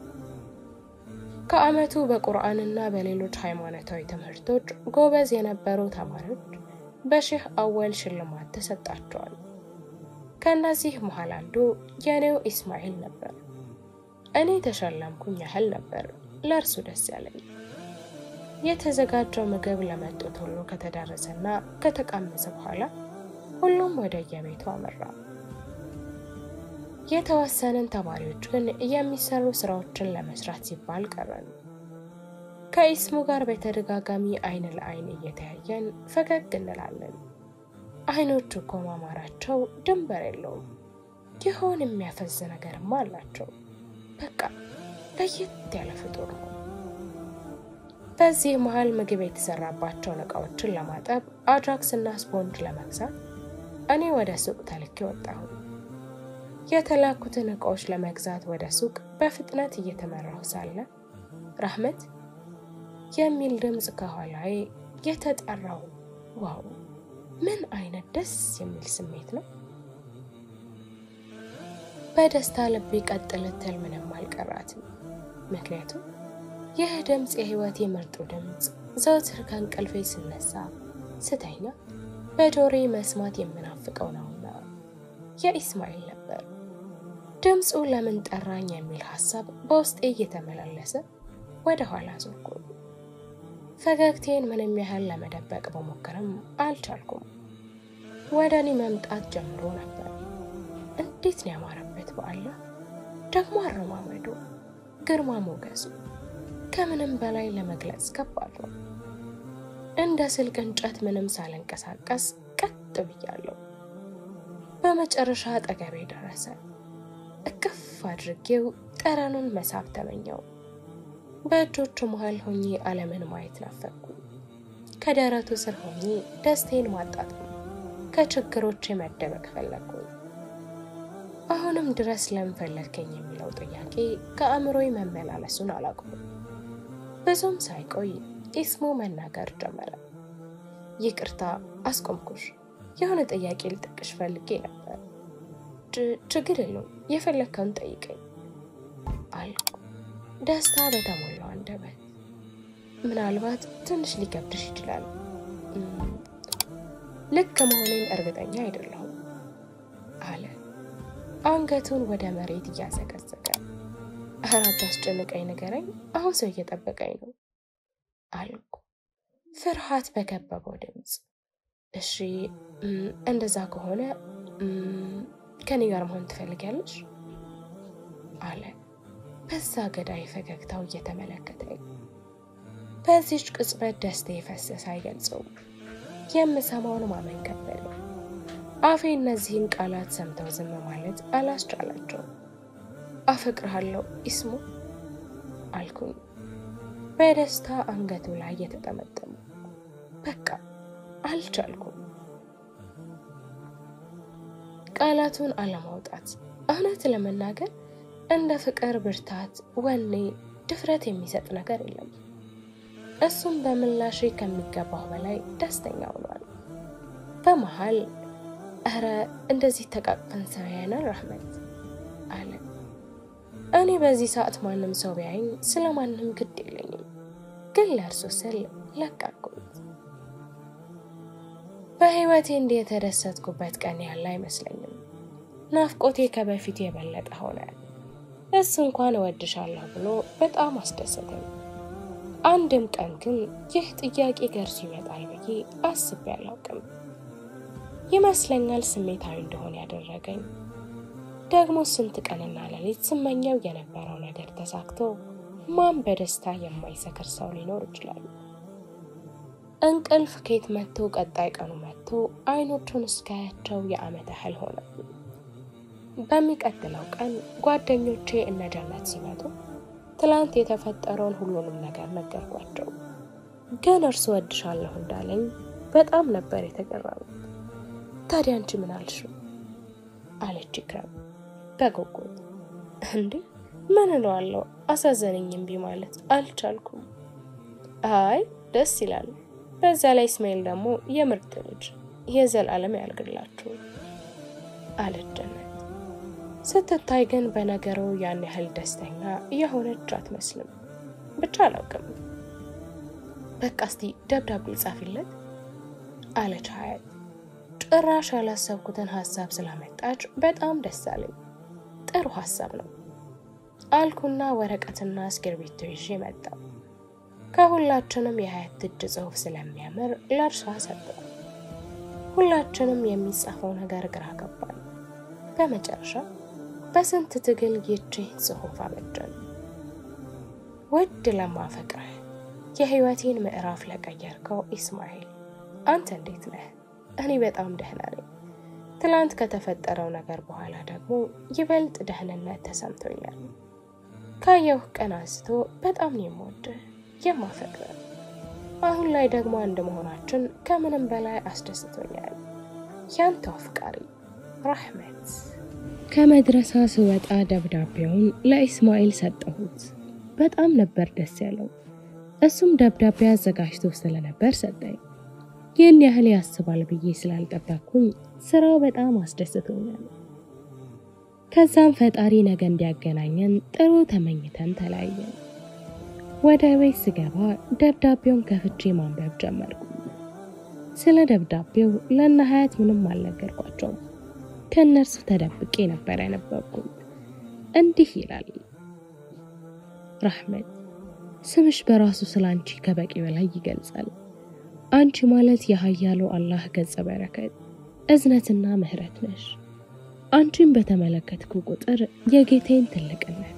ከዓመቱ በቁርአንና በሌሎች ሃይማኖታዊ ትምህርቶች ጎበዝ የነበሩ ተማሪዎች በሼህ አወል ሽልማት ተሰጣቸዋል። ከእነዚህ መሃል አንዱ የኔው ኢስማኤል ነበር። እኔ ተሸለምኩኝ ያህል ነበር ለእርሱ ደስ ያለኝ። የተዘጋጀው ምግብ ለመጡት ሁሉ ከተዳረሰና ከተቃመሰ በኋላ ሁሉም ወደ የቤቱ አመራ። የተወሰንን ተማሪዎች ግን የሚሰሩ ስራዎችን ለመስራት ሲባል ቀረን። ከኢስሙ ጋር በተደጋጋሚ አይን ለአይን እየተያየን ፈገግ እንላለን። አይኖቹ እኮ ማማራቸው ድንበር የለውም። ይሆን የሚያፈዝ ነገርማ አላቸው። በቃ ለየት ያለ ፍጡር ነው። በዚህ መሀል ምግብ የተሰራባቸውን እቃዎችን ለማጠብ አጃክስ እና ስፖንጅ ለመግዛት እኔ ወደ ሱቅ ተልኬ ወጣሁ። የተላኩትን እቃዎች ለመግዛት ወደ ሱቅ በፍጥነት እየተመራሁ ሳለ ራህመት የሚል ድምፅ ከኋላዬ የተጠራው ዋው! ምን አይነት ደስ የሚል ስሜት ነው! በደስታ ልቤ ቀጥ ልትል ምንም አልቀራትም። ምክንያቱም ይህ ድምፅ የህይወቴ ምርጡ ድምፅ ዘወትር ከእንቅልፌ ስነሳ ስተኛ በጆሬ መስማት የምናፍቀው ነውና የኢስማኤል ነበር። ድምፁ ለምን ጠራኝ የሚል ሀሳብ በውስጤ እየተመላለሰ ወደ ኋላ ዞርኩ። ፈገግቴን ምንም ያህል ለመደበቅ በሞከርም አልቻልኩም። ወደ እኔ መምጣት ጀምሮ ነበር። እንዴት ነው ያማረበት! በአላህ ደግሞ አረማመዱ፣ ግርማ ሞገሱ ከምንም በላይ ለመግለጽ ከባድ ነው። እንደ ስልክ እንጨት ምንም ሳልንቀሳቀስ ቀጥ ብያለሁ። በመጨረሻ አጠገቤ ደረሰ። እቅፍ አድርጌው ጠረኑን መሳብ ተመኘው። በእጆቹ መሃል ሆኜ ዓለምን ማየት ናፈቅኩ። ከደረቱ ስር ሆኜ ደስቴን ማጣጣም፣ ከችግሮቼ መደበቅ ፈለግኩኝ። አሁንም ድረስ ለምን ፈለግከኝ የሚለው ጥያቄ ከአእምሮዬ መመላለሱን አላቆምም። ብዙም ሳይቆይ ኢስሙ መናገር ጀመረ። ይቅርታ አስቆምኩሽ። የሆነ ጥያቄ ልጠቅሽ ፈልጌ ነበር። ችግር የለውም የፈለግከውን ጠይቀኝ አልኩ ደስታ በተሞላው አንደበት። ምናልባት ትንሽ ሊከብድሽ ይችላል። ልክ መሆኔን እርግጠኛ አይደለሁም አለ አንገቱን ወደ መሬት እያዘቀዘቀ። ኧረ አታስጨንቀኝ፣ ንገረኝ። አሁን ሰው እየጠበቀኝ ነው አልኩ ፍርሃት በከበበው ድምፅ። እሺ እንደዛ ከሆነ ከኔ ጋር መሆን ትፈልጊያለሽ? አለ በዛ ገዳይ ፈገግታው እየተመለከተኝ። በዚች ቅጽበት ደስታ የፈሰሰ አይገልጸውም። የምሰማውን ማመን ከበደ። አፌ እነዚህን ቃላት ሰምተው ዝም ማለት አላስቻላቸውም። አፈቅርሃለሁ ኢስሙ አልኩኝ በደስታ አንገቱ ላይ የተጠመጠሙ። በቃ አልቻልኩም ቃላቱን አለማውጣት። እውነት ለመናገር እንደ ፍቅር ብርታት፣ ወኔ፣ ድፍረት የሚሰጥ ነገር የለም። እሱም በምላሼ ከሚገባው በላይ ደስተኛ ሆኗል። በመሃል እረ እንደዚህ ተቃቅፈን ሰው ያይናል ረህመት አለ። እኔ በዚህ ሰዓት ማንም ሰው ቢያይኝ ስለ ማንም ግድ የለኝም፣ ግን ለእርሱ ስል ለቃኩት። በህይወቴ እንዲህ የተደሰትኩበት ቀን ያለ አይመስለኝም። ናፍቆቴ ከበፊቱ የበለጠ ሆነ። እሱ እንኳን እወድሻለሁ ብሎ በጣም አስደሰተኝ። አንድም ቀን ግን ይህ ጥያቄ ከእርሱ ይመጣል ብዬ አስቤ አላውቅም። ይመስለኛል ስሜታዊ እንደሆነ ያደረገኝ ደግሞ ስንት ቀንና ሌሊት ስመኘው የነበረው ነገር ተሳክቶ ማን በደስታ የማይሰክር ሰው ሊኖር ይችላል? እንቅልፍ ከየት መጥቶ ቀጣይ ቀኑ መጥቶ አይኖቹን እስካያቸው የዓመት ያህል ሆነ። በሚቀጥለው ቀን ጓደኞቼ እነ ጀነት ሲመጡ ትላንት የተፈጠረውን ሁሉንም ነገር ነገርኳቸው። ግን እርሱ ወድሻለሁ እንዳለኝ በጣም ነበር የተገረሙት። ታዲያ አንቺ ምን አልሽው? አለች ኢክራም በጉጉት። እንዴ ምን እለዋለሁ? አሳዘነኝ። እምቢ ማለት አልቻልኩም። አይ ደስ ይላል። በዛ ላይ እስማኤል ደግሞ የምርጥ ልጅ የዘላለም ያልግላችሁ አለች ጀነት። ስትታይ ግን በነገሩ ያን ያህል ደስተኛ የሆነች አትመስልም። ብቻ አላውቅም። በቃ እስቲ ደብዳቤ ጻፊለት አለች ሀያት። ጭራሽ ያላሰብኩትን ሀሳብ ስላመጣች በጣም ደስ አለኝ። ጥሩ ሀሳብ ነው አልኩና ወረቀትና እስክርቢቶ ይዤ መጣሁ። ከሁላችንም የሀያት እጅ ጽሑፍ ስለሚያምር ለእርሷ ሰጠው። ሁላችንም የሚጻፈው ነገር ግራ ገባን። በመጨረሻ በስንት ትግል ይህችን ጽሑፍ አበጀን። ውድ ለማፈቅረህ የህይወቴን ምዕራፍ ለቀየርከው ኢስማኤል፣ አንተ እንዴት ነህ? እኔ በጣም ደህና ነኝ። ትላንት ከተፈጠረው ነገር በኋላ ደግሞ ይበልጥ ደህንነት ተሰምቶኛል። ካየሁህ ቀን አንስቶ በጣም ነው የምወድህ የማፈቅረህ። አሁን ላይ ደግሞ አንድ መሆናችን ከምንም በላይ አስደስቶኛል። ያንተው አፍቃሪ ራህመት። ከመድረሳ ስወጣ ደብዳቤውን ለኢስማኤል ሰጠሁት። በጣም ነበር ደስ ያለው። እሱም ደብዳቤ አዘጋጅቶ ስለነበር ሰጠኝ። ይህን ያህል ያስባል ብዬ ስላልጠበቅኩኝ ስራው በጣም አስደስቶኛል። ከዛም ፈጣሪ ነገ እንዲያገናኘን ጥሩ ተመኝተን ተለያየን። ወደ ቤት ስገባ ደብዳቤውን ከፍቼ ማንበብ ጀመርኩ። ስለ ደብዳቤው ለእነ ሀያት ምንም አልነገርኳቸውም። ከእነርሱ ተደብቄ ነበር ያነበብኩት። እንዲህ ይላል። ራህመት፣ ስምሽ በራሱ ስለ አንቺ ከበቂ በላይ ይገልጻል። አንቺ ማለት የሀያሉ አላህ ገጸ በረከት እዝነትና ምህረት ነሽ። አንቺን በተመለከትኩ ቁጥር የጌቴን ትልቅነት፣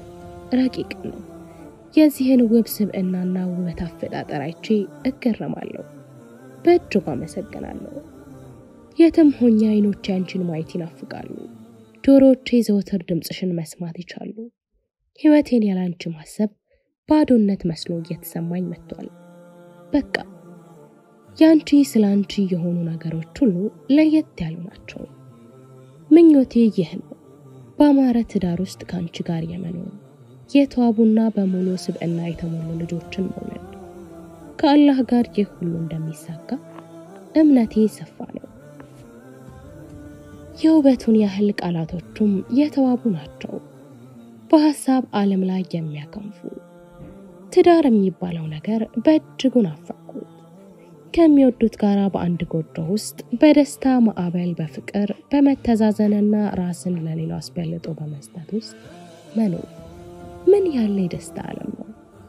ረቂቅነት፣ የዚህን ውብ ስብዕናና ውበት አፈጣጠር አይቼ እገረማለሁ። በእጅጉ አመሰግናለሁ። የትም ሆኜ አይኖቼ አንቺን ማየት ይናፍቃሉ። ጆሮዎቼ ዘወትር ድምፅሽን መስማት ይቻሉ። ሕይወቴን ያላንቺ ማሰብ ባዶነት መስሎ እየተሰማኝ መጥቷል። በቃ የአንቺ ስለ አንቺ የሆኑ ነገሮች ሁሉ ለየት ያሉ ናቸው። ምኞቴ ይህ ነው፣ በአማረ ትዳር ውስጥ ከአንቺ ጋር የመኖር የተዋቡና በሙሉ ስብዕና የተሞሉ ልጆችን መውለድ። ከአላህ ጋር ይህ ሁሉ እንደሚሳካ እምነቴ ሰፋ ነው። የውበቱን ያህል ቃላቶቹም የተዋቡ ናቸው፣ በሀሳብ ዓለም ላይ የሚያከንፉ። ትዳር የሚባለው ነገር በእጅጉ ናፈቅኩት። ከሚወዱት ጋር በአንድ ጎጆ ውስጥ በደስታ ማዕበል፣ በፍቅር በመተዛዘንና ራስን ለሌላው አስበልጦ በመስጠት ውስጥ መኖር ምን ያለ የደስታ ዓለም ነው!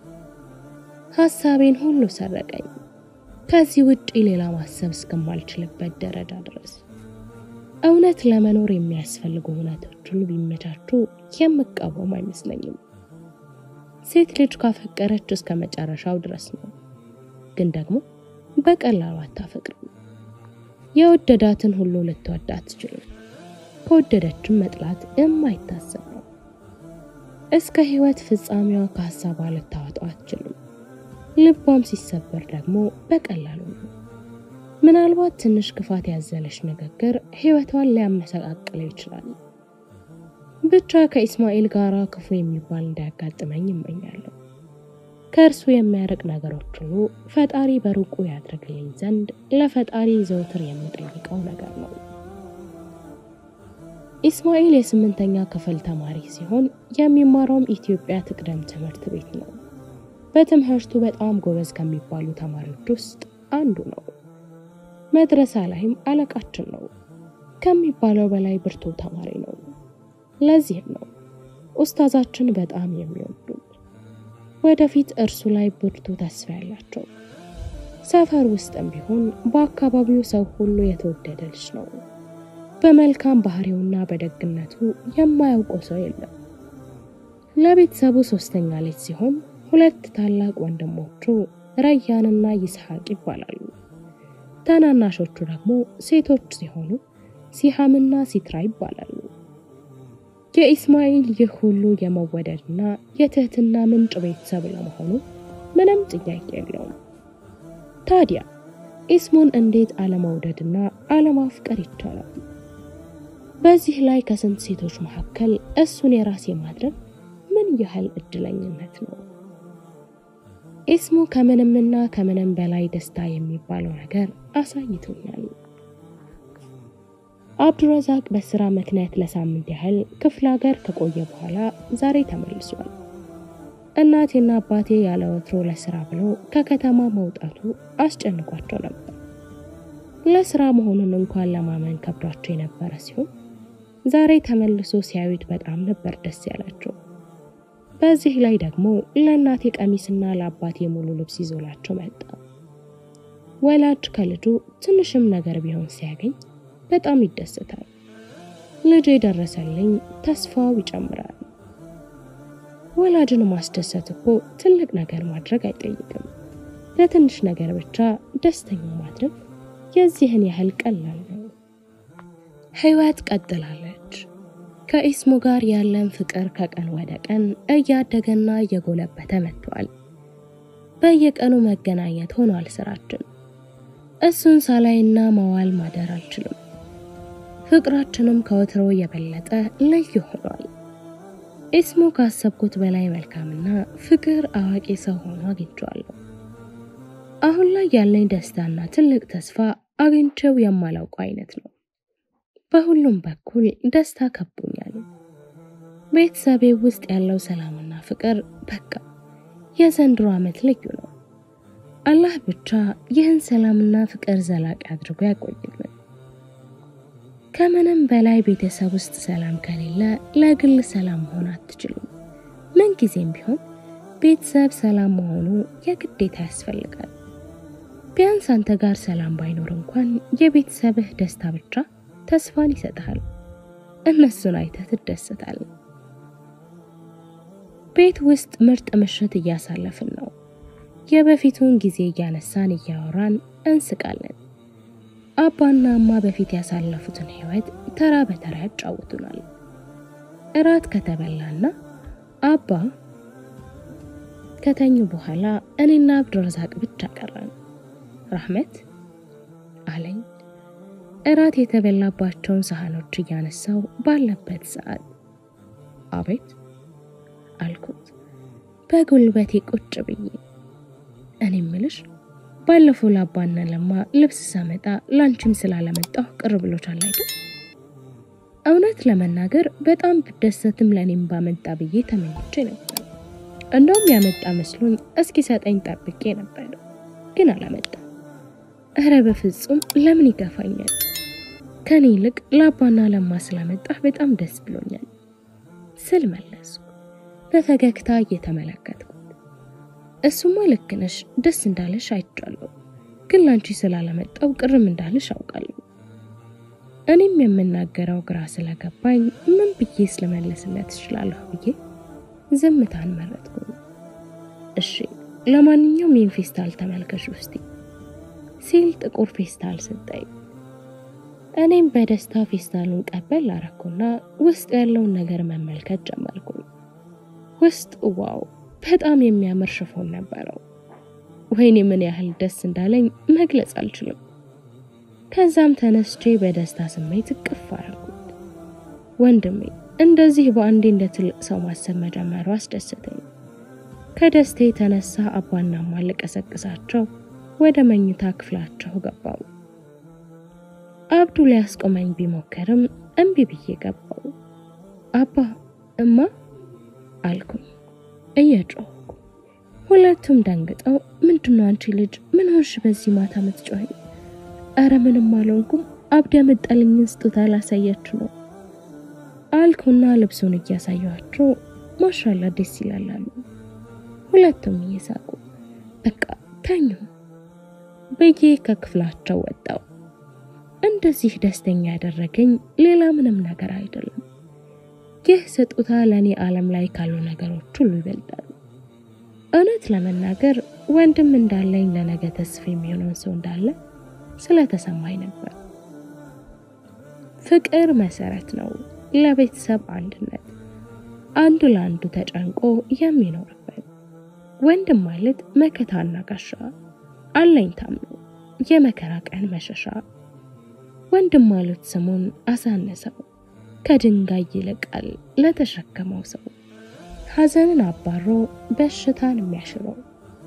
ሀሳቤን ሁሉ ሰረቀኝ። ከዚህ ውጪ ሌላ ማሰብ እስከማልችልበት ደረጃ ድረስ እውነት ለመኖር የሚያስፈልጉ እውነቶች ሁሉ ቢመቻቹ የምቃወም አይመስለኝም። ሴት ልጅ ካፈቀረች እስከ መጨረሻው ድረስ ነው። ግን ደግሞ በቀላሉ አታፈቅርም። የወደዳትን ሁሉ ልትወድ አትችልም። ከወደደችም መጥላት የማይታሰብ ነው። እስከ ሕይወት ፍጻሜዋ ከሀሳቧ ልታወጣው አትችልም። ልቧም ሲሰበር ደግሞ በቀላሉ ነው። ምናልባት ትንሽ ክፋት ያዘለች ንግግር ሕይወቷን ሊያመሰቃቅለው ይችላል። ብቻ ከኢስማኤል ጋር ክፉ የሚባል እንዳያጋጥመኝ ይመኛለሁ። ከእርሱ የሚያርቅ ነገሮች ሁሉ ፈጣሪ በሩቁ ያድርግልኝ ዘንድ ለፈጣሪ ዘውትር የምጠይቀው ነገር ነው። ኢስማኤል የስምንተኛ ክፍል ተማሪ ሲሆን የሚማረውም ኢትዮጵያ ትቅደም ትምህርት ቤት ነው። በትምህርቱ በጣም ጎበዝ ከሚባሉ ተማሪዎች ውስጥ አንዱ ነው። መድረሳ ላይም አለቃችን ነው። ከሚባለው በላይ ብርቱ ተማሪ ነው። ለዚህም ነው ኡስታዛችን በጣም የሚወዱት። ወደፊት እርሱ ላይ ብርቱ ተስፋ ያላቸው። ሰፈር ውስጥም ቢሆን በአካባቢው ሰው ሁሉ የተወደደ ልጅ ነው። በመልካም ባህሪውና በደግነቱ የማያውቀው ሰው የለም። ለቤተሰቡ ሶስተኛ ልጅ ሲሆን ሁለት ታላቅ ወንድሞቹ ረያንና ይስሐቅ ይባላሉ። ታናናሾቹ ደግሞ ሴቶች ሲሆኑ ሲሃምና ሲትራ ይባላሉ። የኢስማኤል ይህ ሁሉ የመወደድና የትህትና ምንጭ ቤተሰብ ለመሆኑ ምንም ጥያቄ የለውም። ታዲያ ኢስሙን እንዴት አለመውደድና አለማፍቀር ይቻላል? በዚህ ላይ ከስንት ሴቶች መካከል እሱን የራሴ ማድረግ ምን ያህል እድለኝነት ነው! ኢስሙ ከምንምና ከምንም በላይ ደስታ የሚባለው ነገር አሳይቶኛል። አብዱረዛቅ በስራ ምክንያት ለሳምንት ያህል ክፍለ ሀገር ከቆየ በኋላ ዛሬ ተመልሷል። እናቴና አባቴ ያለ ወትሮ ለስራ ብለው ከከተማ መውጣቱ አስጨንቋቸው ነበር። ለስራ መሆኑን እንኳን ለማመን ከብዷቸው የነበረ ሲሆን ዛሬ ተመልሶ ሲያዩት በጣም ነበር ደስ ያላቸው። በዚህ ላይ ደግሞ ለእናቴ ቀሚስና ለአባቴ ሙሉ ልብስ ይዞላቸው መጣ። ወላጅ ከልጁ ትንሽም ነገር ቢሆን ሲያገኝ በጣም ይደሰታል። ልጅ የደረሰልኝ ተስፋው ይጨምራል። ወላጅን ማስደሰት እኮ ትልቅ ነገር ማድረግ አይጠይቅም። ለትንሽ ነገር ብቻ ደስተኛ ማድረግ የዚህን ያህል ቀላል ነው። ህይወት ቀጥላለች። ከኢስሙ ጋር ያለን ፍቅር ከቀን ወደ ቀን እያደገና እየጎለበተ መጥቷል። በየቀኑ መገናኘት ሆኗል ስራችን። እሱን ሳላይና መዋል ማደር አልችልም። ፍቅራችንም ከወትሮ የበለጠ ልዩ ሆኗል። ኢስሙ ካሰብኩት በላይ መልካምና ፍቅር አዋቂ ሰው ሆኖ አግኝቼዋለሁ። አሁን ላይ ያለኝ ደስታና ትልቅ ተስፋ አግኝቼው የማላውቀው አይነት ነው። በሁሉም በኩል ደስታ ከቦኛል። ቤተሰቤ ውስጥ ያለው ሰላምና ፍቅር በቃ የዘንድሮ ዓመት ልዩ ነው። አላህ ብቻ ይህን ሰላምና ፍቅር ዘላቂ አድርጎ ያቆይልን። ከምንም በላይ ቤተሰብ ውስጥ ሰላም ከሌለ ለግል ሰላም መሆን አትችልም። ምን ጊዜም ቢሆን ቤተሰብ ሰላም መሆኑ የግዴታ ያስፈልጋል። ቢያንስ አንተ ጋር ሰላም ባይኖር እንኳን የቤተሰብህ ደስታ ብቻ ተስፋን ይሰጥሃል። እነሱን አይተህ ትደሰታል። ቤት ውስጥ ምርጥ ምሽት እያሳለፍን ነው። የበፊቱን ጊዜ እያነሳን እያወራን እንስቃለን። አባና እማ በፊት ያሳለፉትን ህይወት ተራ በተራ ያጫውቱናል። እራት ከተበላና አባ ከተኙ በኋላ እኔና አብዱረዛቅ ብቻ ቀረን። ራህመት አለኝ እራት የተበላባቸውን ሳህኖች እያነሳው ባለበት ሰዓት። አቤት አልኩት በጉልበቴ ቁጭ ብዬ። እኔ ምልሽ ባለፈው ላባና ለማ ልብስ ሳመጣ ላንቺም ስላለመጣሁ ቅር ብሎቻል አይደል? እውነት ለመናገር በጣም ብደሰትም ለእኔም ባመጣ ብዬ ተመኝቼ ነበር። እንደውም ያመጣ መስሎኝ እስኪ ሰጠኝ ጠብቄ ነበር፣ ግን አላመጣም። እረ በፍጹም ለምን ይገፋኛል? ከኔ ይልቅ ለአባና ለማ ስላመጣህ በጣም ደስ ብሎኛል ስል መለስኩ በፈገግታ እየተመለከትኩት። እሱማ ልክ ነሽ፣ ደስ እንዳለሽ አይቻለሁ፣ ግን ላንቺ ስላላመጣው ቅርም እንዳለሽ አውቃለሁ። እኔም የምናገረው ግራ ስለገባኝ ምን ብዬ ስለመለስለት እችላለሁ ብዬ ዝምታን መረጥኩ። እሺ ለማንኛውም ይህን ፌስታል ተመልከሽ ውስቲ ሲል ጥቁር ፌስታል ሰጠኝ። እኔም በደስታ ፌስታሉን ቀበል አረኩና ውስጥ ያለውን ነገር መመልከት ጀመርኩ። ውስጥ ዋው በጣም የሚያምር ሽፎን ነበረው። ወይኔ ምን ያህል ደስ እንዳለኝ መግለጽ አልችልም። ከዛም ተነስቼ በደስታ ስሜት እቅፍ አረኩት። ወንድሜ እንደዚህ በአንዴ እንደ ትልቅ ሰው ማሰብ መጀመሩ አስደሰተኝ። ከደስታ የተነሳ አባና እማ ልቀሰቅሳቸው ወደ መኝታ ክፍላቸው ገባው። አብዱ ሊያስቆመኝ ቢሞከርም እምቢ ብዬ ገባው። አባ እማ አልኩኝ እየጮህኩ። ሁለቱም ደንግጠው ምንድነው አንቺ ልጅ ምን ሆንሽ በዚህ ማታ ምትጮኸኝ? አረ ምንም አልሆንኩም፣ አብድ ያመጣልኝን ስጦታ ላሳያችሁ ነው አልኩና ልብሱን እያሳየኋቸው ማሻላ ደስ ይላል አሉ። ሁለቱም እየሳቁ በቃ ተኙ ብዬ ከክፍላቸው ወጣው። እንደዚህ ደስተኛ ያደረገኝ ሌላ ምንም ነገር አይደለም። ይህ ስጦታ ለእኔ ዓለም ላይ ካሉ ነገሮች ሁሉ ይበልጣል። እውነት ለመናገር ወንድም እንዳለኝ ለነገ ተስፋ የሚሆነውን ሰው እንዳለ ስለተሰማኝ ነበር። ፍቅር መሰረት ነው ለቤተሰብ አንድነት፣ አንዱ ለአንዱ ተጨንቆ የሚኖርበት። ወንድም ማለት መከታና ጋሻ አለኝታም ነው፣ የመከራ ቀን መሸሻ። ወንድም ማለት ስሙን አሳነሰው፣ ከድንጋይ ይልቃል ለተሸከመው ሰው፣ ሐዘንን አባሮ በሽታን የሚያሽረው።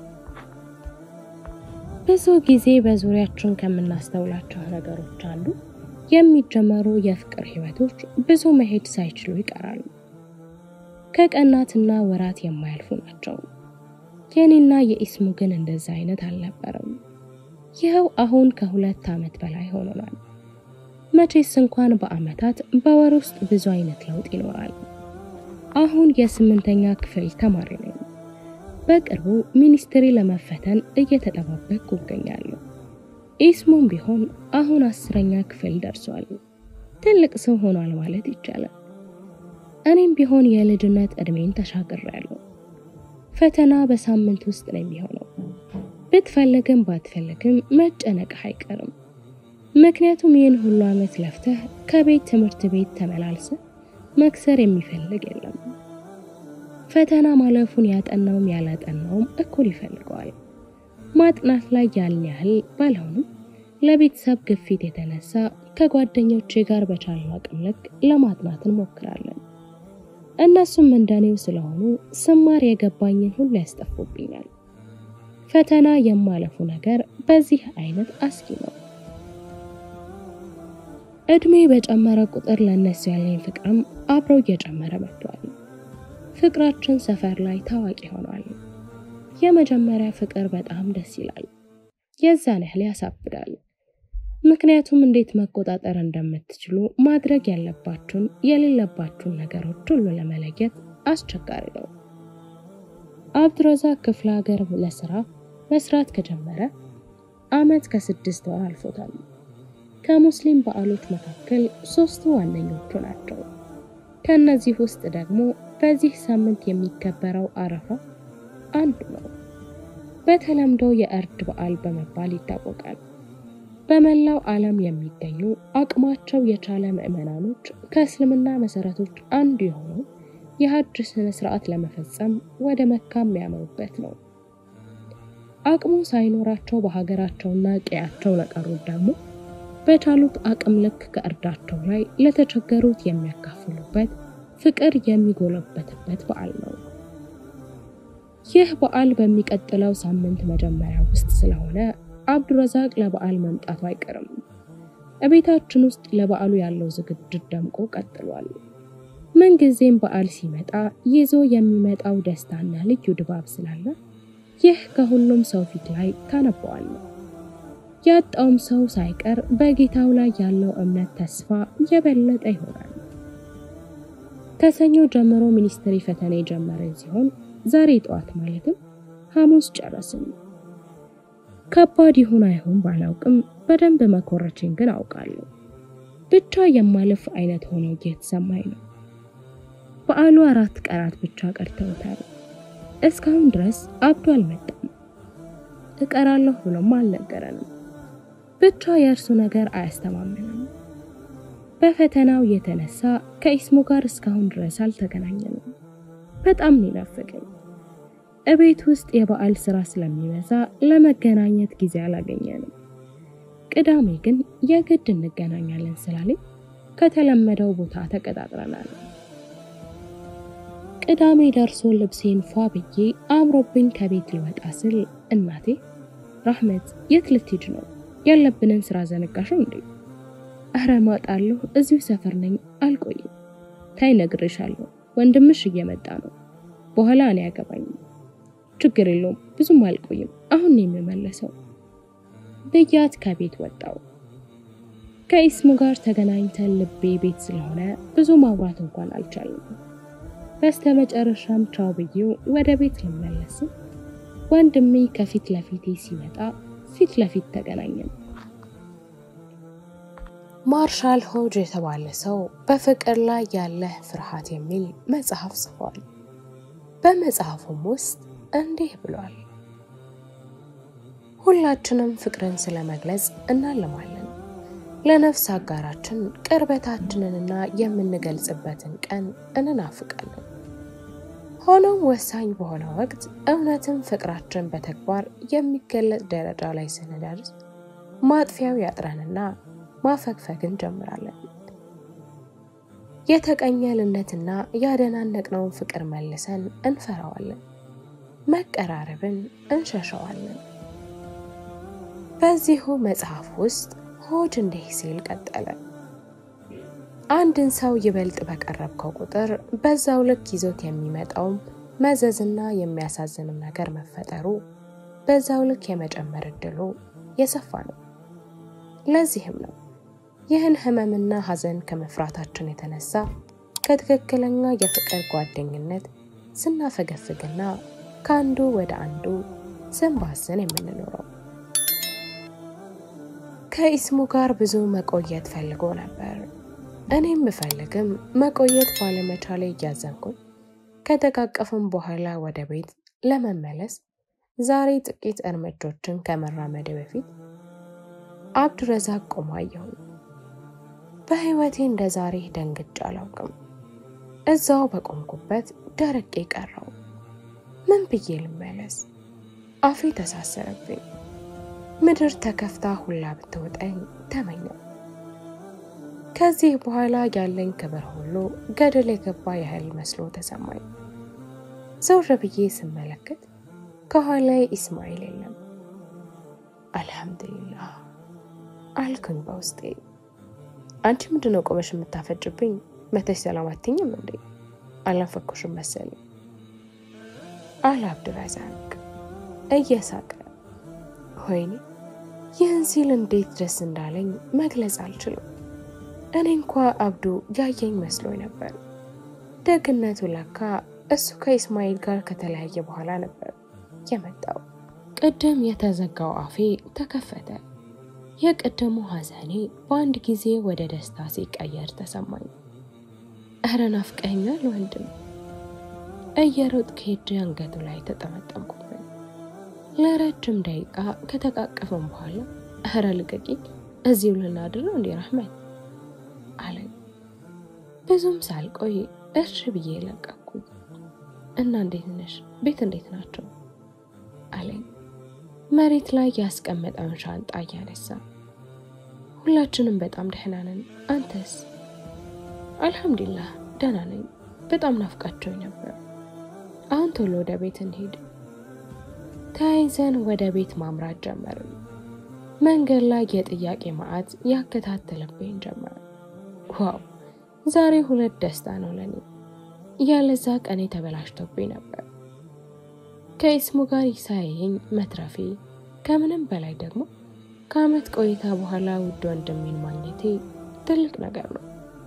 ብዙ ጊዜ በዙሪያችን ከምናስተውላቸው ነገሮች አንዱ የሚጀመሩ የፍቅር ህይወቶች ብዙ መሄድ ሳይችሉ ይቀራሉ። ከቀናትና ወራት የማያልፉ ናቸው። የኔና የኢስሙ ግን እንደዛ አይነት አልነበረም። ይኸው አሁን ከሁለት ዓመት በላይ ሆኖናል። መቼስ እንኳን በአመታት በወር ውስጥ ብዙ አይነት ለውጥ ይኖራል። አሁን የስምንተኛ ክፍል ተማሪ ነኝ። በቅርቡ ሚኒስትሪ ለመፈተን እየተጠባበቅኩ እገኛለሁ። ኢስሙም ቢሆን አሁን አስረኛ ክፍል ደርሷል። ትልቅ ሰው ሆኗል ማለት ይቻላል። እኔም ቢሆን የልጅነት እድሜን ተሻግሬያለሁ። ፈተና በሳምንት ውስጥ ነው የሚሆነው። ብትፈልግም ባትፈልግም መጨነቅህ አይቀርም። ምክንያቱም ይህን ሁሉ ዓመት ለፍተህ ከቤት ትምህርት ቤት ተመላልሰ መክሰር የሚፈልግ የለም። ፈተና ማለፉን ያጠናውም ያላጠናውም እኩል ይፈልገዋል። ማጥናት ላይ ያን ያህል ባልሆንም ለቤተሰብ ግፊት የተነሳ ከጓደኞቼ ጋር በቻልነው አቅም ልክ ለማጥናት እንሞክራለን። እነሱም እንደኔው ስለሆኑ ስማር የገባኝን ሁሉ ያስጠፉብኛል። ፈተና የማለፉ ነገር በዚህ አይነት አስጊ ነው። እድሜ በጨመረ ቁጥር ለእነሱ ያለኝ ፍቅርም አብሮ እየጨመረ መጥቷል። ፍቅራችን ሰፈር ላይ ታዋቂ ሆኗል። የመጀመሪያ ፍቅር በጣም ደስ ይላል፣ የዛን ያህል ያሳብዳል። ምክንያቱም እንዴት መቆጣጠር እንደምትችሉ ማድረግ ያለባችሁን የሌለባችሁን ነገሮች ሁሉ ለመለየት አስቸጋሪ ነው። አብዱረዛቅ ክፍለ ሀገር ለስራ መስራት ከጀመረ አመት ከስድስት ወር አልፎታል። ከሙስሊም በዓሎች መካከል ሶስቱ ዋነኞቹ ናቸው። ከእነዚህ ውስጥ ደግሞ በዚህ ሳምንት የሚከበረው አረፋ አንዱ ነው። በተለምዶ የእርድ በዓል በመባል ይታወቃል። በመላው ዓለም የሚገኙ አቅማቸው የቻለ ምዕመናኖች ከእስልምና መሰረቶች አንዱ የሆነው የሀጅ ስነ ስርዓት ለመፈጸም ወደ መካ የሚያመሩበት ነው። አቅሙ ሳይኖራቸው በሀገራቸውና ቀያቸው ለቀሩት ደግሞ በቻሉት አቅም ልክ ከእርዳቸው ላይ ለተቸገሩት የሚያካፍሉበት ፍቅር የሚጎለበትበት በዓል ነው። ይህ በዓል በሚቀጥለው ሳምንት መጀመሪያ ውስጥ ስለሆነ አብዱረዛቅ ለበዓል መምጣቱ አይቀርም። እቤታችን ውስጥ ለበዓሉ ያለው ዝግጅት ደምቆ ቀጥሏል። ምንጊዜም በዓል ሲመጣ ይዞ የሚመጣው ደስታና ልዩ ድባብ ስላለ ይህ ከሁሉም ሰው ፊት ላይ ታነበዋለህ። ያጣውም ሰው ሳይቀር በጌታው ላይ ያለው እምነት፣ ተስፋ የበለጠ ይሆናል። ከሰኞ ጀምሮ ሚኒስትሪ ፈተና የጀመረን ሲሆን ዛሬ ጠዋት ማለትም ሐሙስ ጨረስን። ከባድ ይሁን አይሆን ባላውቅም በደንብ መኮረችን ግን አውቃለሁ። ብቻ የማለፍ አይነት ሆኖ እየተሰማኝ ነው። በዓሉ አራት ቀናት ብቻ ቀርተውታል። እስካሁን ድረስ አብዶ አልመጣም። እቀራለሁ ብሎም አልነገረንም። ብቻ የእርሱ ነገር አያስተማምንም። በፈተናው የተነሳ ከኢስሙ ጋር እስካሁን ድረስ አልተገናኘንም። በጣም ይናፍቀኝ። እቤት ውስጥ የበዓል ስራ ስለሚበዛ ለመገናኘት ጊዜ አላገኘንም። ቅዳሜ ግን የግድ እንገናኛለን ስላለኝ ከተለመደው ቦታ ተቀጣጥረናል። ቅዳሜ ደርሶ ልብሴን ፏ ብዬ አምሮብኝ ከቤት ልወጣ ስል እናቴ ራህመት የት ልትሄጂ ነው? ያለብንን ስራ ዘነጋሽው እንዴ? አረ እመጣለሁ፣ እዚሁ ሰፈር ነኝ፣ አልቆይም። ታይ ነግሬሻለሁ፣ ወንድምሽ እየመጣ ነው። በኋላ እኔ ያገባኝም ችግር የለውም ብዙም አልቆይም፣ አሁን ነው የምመለሰው ብያት ከቤት ወጣው። ከኢስሙ ጋር ተገናኝተን ልቤ ቤት ስለሆነ ብዙ ማውራት እንኳን አልቻልም። በስተ መጨረሻም ቻው ብዬው ወደ ቤት ልመለስም ወንድሜ ከፊት ለፊቴ ሲመጣ ፊት ለፊት ተገናኘን። ማርሻል ሆጅ የተባለ ሰው በፍቅር ላይ ያለህ ፍርሃት የሚል መጽሐፍ ጽፏል። በመጽሐፉም ውስጥ እንዲህ ብሏል። ሁላችንም ፍቅርን ስለመግለጽ እናልማለን። ለነፍስ አጋራችን ቅርበታችንንና የምንገልጽበትን ቀን እንናፍቃለን። ሆኖም ወሳኝ በሆነ ወቅት እውነትም ፍቅራችን በተግባር የሚገለጽ ደረጃ ላይ ስንደርስ ማጥፊያው ያጥረንና ማፈግፈግ እንጀምራለን። የተቀኘልነትና ያደናነቅነውን ፍቅር መልሰን እንፈራዋለን። መቀራረብን እንሸሸዋለን። በዚሁ መጽሐፍ ውስጥ ሆጅ እንዲህ ሲል ቀጠለ። አንድን ሰው ይበልጥ በቀረብከው ቁጥር በዛው ልክ ይዞት የሚመጣውም መዘዝና የሚያሳዝንም ነገር መፈጠሩ በዛው ልክ የመጨመር እድሉ የሰፋ ነው። ለዚህም ነው ይህን ህመምና ሐዘን ከመፍራታችን የተነሳ ከትክክለኛ የፍቅር ጓደኝነት ስናፈገፍግና ከአንዱ ወደ አንዱ ስንባዝን የምንኖረው። ከኢስሙ ጋር ብዙ መቆየት ፈልጎ ነበር። እኔም ብፈልግም መቆየት ባለመቻሌ እያዘንኩኝ ከተቃቀፍም በኋላ ወደ ቤት ለመመለስ ዛሬ ጥቂት እርምጃዎችን ከመራመዴ በፊት አብዱረዛቅ ቆሞ አየሁኝ። በህይወቴ እንደ ዛሬ ደንግጬ አላውቅም። እዛው በቆምኩበት ደረቄ ቀረው። ምን ብዬ ልመለስ? አፌ ተሳሰረብኝ። ምድር ተከፍታ ሁላ ብትውጠኝ ተመኘው። ከዚህ በኋላ ያለኝ ክብር ሁሉ ገደል የገባ ያህል መስሎ ተሰማኝ። ዘውር ብዬ ስመለከት ከኋላዬ ኢስማኤል የለም። አልሐምዱሊላህ አልኩኝ በውስጤ። አንቺ ምንድነው ቆመሽ የምታፈጭብኝ? መተሽ ሰላም አትይኝም እንዴ? አልናፈኩሽም መሰለኝ አለ አብዱረዛቅ እየሳቀ። ወይኔ ይህን ሲል እንዴት ደስ እንዳለኝ መግለጽ አልችልም። እኔ እንኳ አብዱ ያየኝ መስሎኝ ነበር። ደግነቱ ለካ እሱ ከኢስማኤል ጋር ከተለያየ በኋላ ነበር የመጣው። ቅድም የተዘጋው አፌ ተከፈተ። የቅድሙ ሐዘኔ በአንድ ጊዜ ወደ ደስታ ሲቀየር ተሰማኝ። እረ ናፍቀኸኛል ወንድም። እየሮጥኩ ሄጄ አንገቱ ላይ ተጠመጠምኩበት። ለረጅም ደቂቃ ከተቃቀፈም በኋላ እረ ልቀቂኝ እዚሁ ልናድር ነው እንዴ ራህመት አለኝ። ብዙም ሳልቆይ እሺ ብዬ ለቀኩኝ እና እንዴት ነሽ? ቤት እንዴት ናቸው? አለኝ መሬት ላይ ያስቀመጠውን ሻንጣ እያነሳ። ሁላችንም በጣም ደህና ነን። አንተስ? አልሐምዱሊላህ ደህና ነኝ። በጣም ናፍቃቸው ነበር። አሁን ቶሎ ወደ ቤት እንሄድ። ተያይዘን ወደ ቤት ማምራት ጀመርን። መንገድ ላይ የጥያቄ ማዕት ያከታተለብኝ ጀመር። ዋው ዛሬ ሁለት ደስታ ነው ለኔ። ያለዛ ቀኔ ተበላሽቶብኝ ነበር። ከኢስሙ ጋር ሳያየኝ መትረፌ፣ ከምንም በላይ ደግሞ ከዓመት ቆይታ በኋላ ውድ ወንድሜን ማግኘቴ ትልቅ ነገር ነው።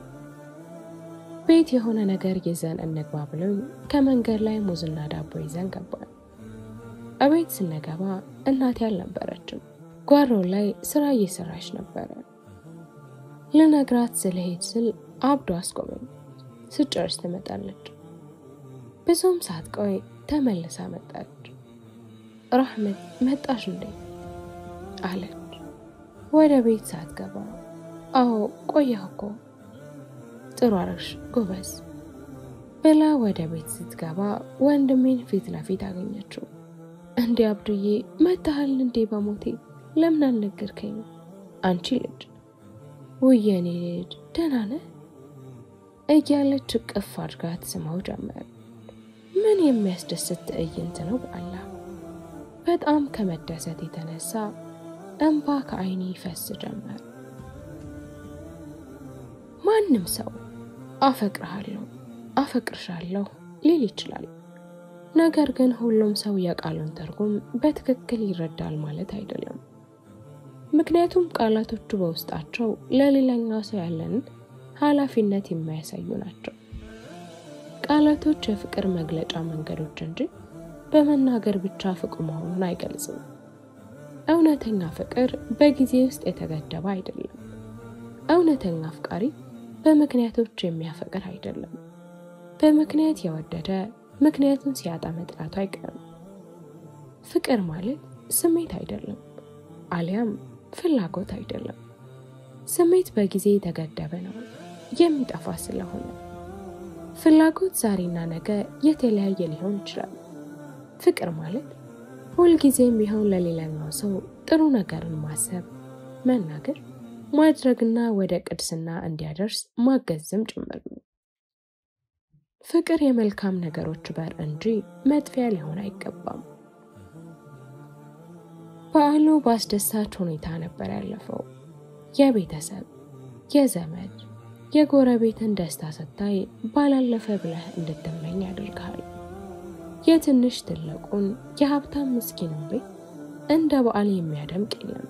ቤት የሆነ ነገር ይዘን እንግባ ብለው ከመንገድ ላይ ሙዝና ዳቦ ይዘን ገባን። እቤት ስንገባ እናቴ አልነበረችም። ጓሮ ላይ ስራ እየሰራች ነበረ። ልነግራት ስለሄድ ስል አብዶ አስቆመኝ። ስጨርስ ትመጣለች። ብዙም ሳትቆይ ተመልሳ መጣች። ራህመት መጣሽ እንዴ አለች። ወደ ቤት ሳትገባ አዎ ቆየሁ እኮ ጥሩ አረግሽ ጎበዝ ብላ ወደ ቤት ስትገባ ወንድሜን ፊት ለፊት አገኘችው። እንዴ አብዱዬ መታሃል እንዴ በሞቴ ለምን አልነገርከኝ? አንቺ ልጅ ውየኔ ልጅ ደህና ነህ እያለች እቅፍ አድርጋ ትስማው ጀመር። ምን የሚያስደስት ትዕይንት ነው! በአላህ በጣም ከመደሰት የተነሳ እንባ ከዓይኔ ይፈስ ጀመር። ማንም ሰው አፈቅርሃለሁ፣ አፈቅርሻለሁ ሊል ይችላል። ነገር ግን ሁሉም ሰው የቃሉን ትርጉም በትክክል ይረዳል ማለት አይደለም። ምክንያቱም ቃላቶቹ በውስጣቸው ለሌላኛው ሰው ያለንን ኃላፊነት የሚያሳዩ ናቸው። ቃላቶች የፍቅር መግለጫ መንገዶች እንጂ በመናገር ብቻ ፍቅር መሆኑን አይገልጽም። እውነተኛ ፍቅር በጊዜ ውስጥ የተገደበ አይደለም። እውነተኛ አፍቃሪ በምክንያቶች የሚያፈቅር አይደለም። በምክንያት የወደደ ምክንያቱን ሲያጣ መጥላቱ አይቀርም። ፍቅር ማለት ስሜት አይደለም፣ አሊያም ፍላጎት አይደለም። ስሜት በጊዜ የተገደበ ነው የሚጠፋ ስለሆነ። ፍላጎት ዛሬና ነገ የተለያየ ሊሆን ይችላል። ፍቅር ማለት ሁልጊዜም ቢሆን ለሌላኛው ሰው ጥሩ ነገርን ማሰብ፣ መናገር፣ ማድረግና ወደ ቅድስና እንዲያደርስ ማገዝም ጭምር ነው። ፍቅር የመልካም ነገሮች በር እንጂ መጥፊያ ሊሆን አይገባም። በዓሉ በአስደሳች ሁኔታ ነበር ያለፈው። የቤተሰብ የዘመድ የጎረቤትን ደስታ ስታይ ባላለፈ ብለህ እንድትመኝ ያደርግሃል። የትንሽ ትልቁን የሀብታም ምስኪንን ቤት እንደ በዓል የሚያደምቅ የለም።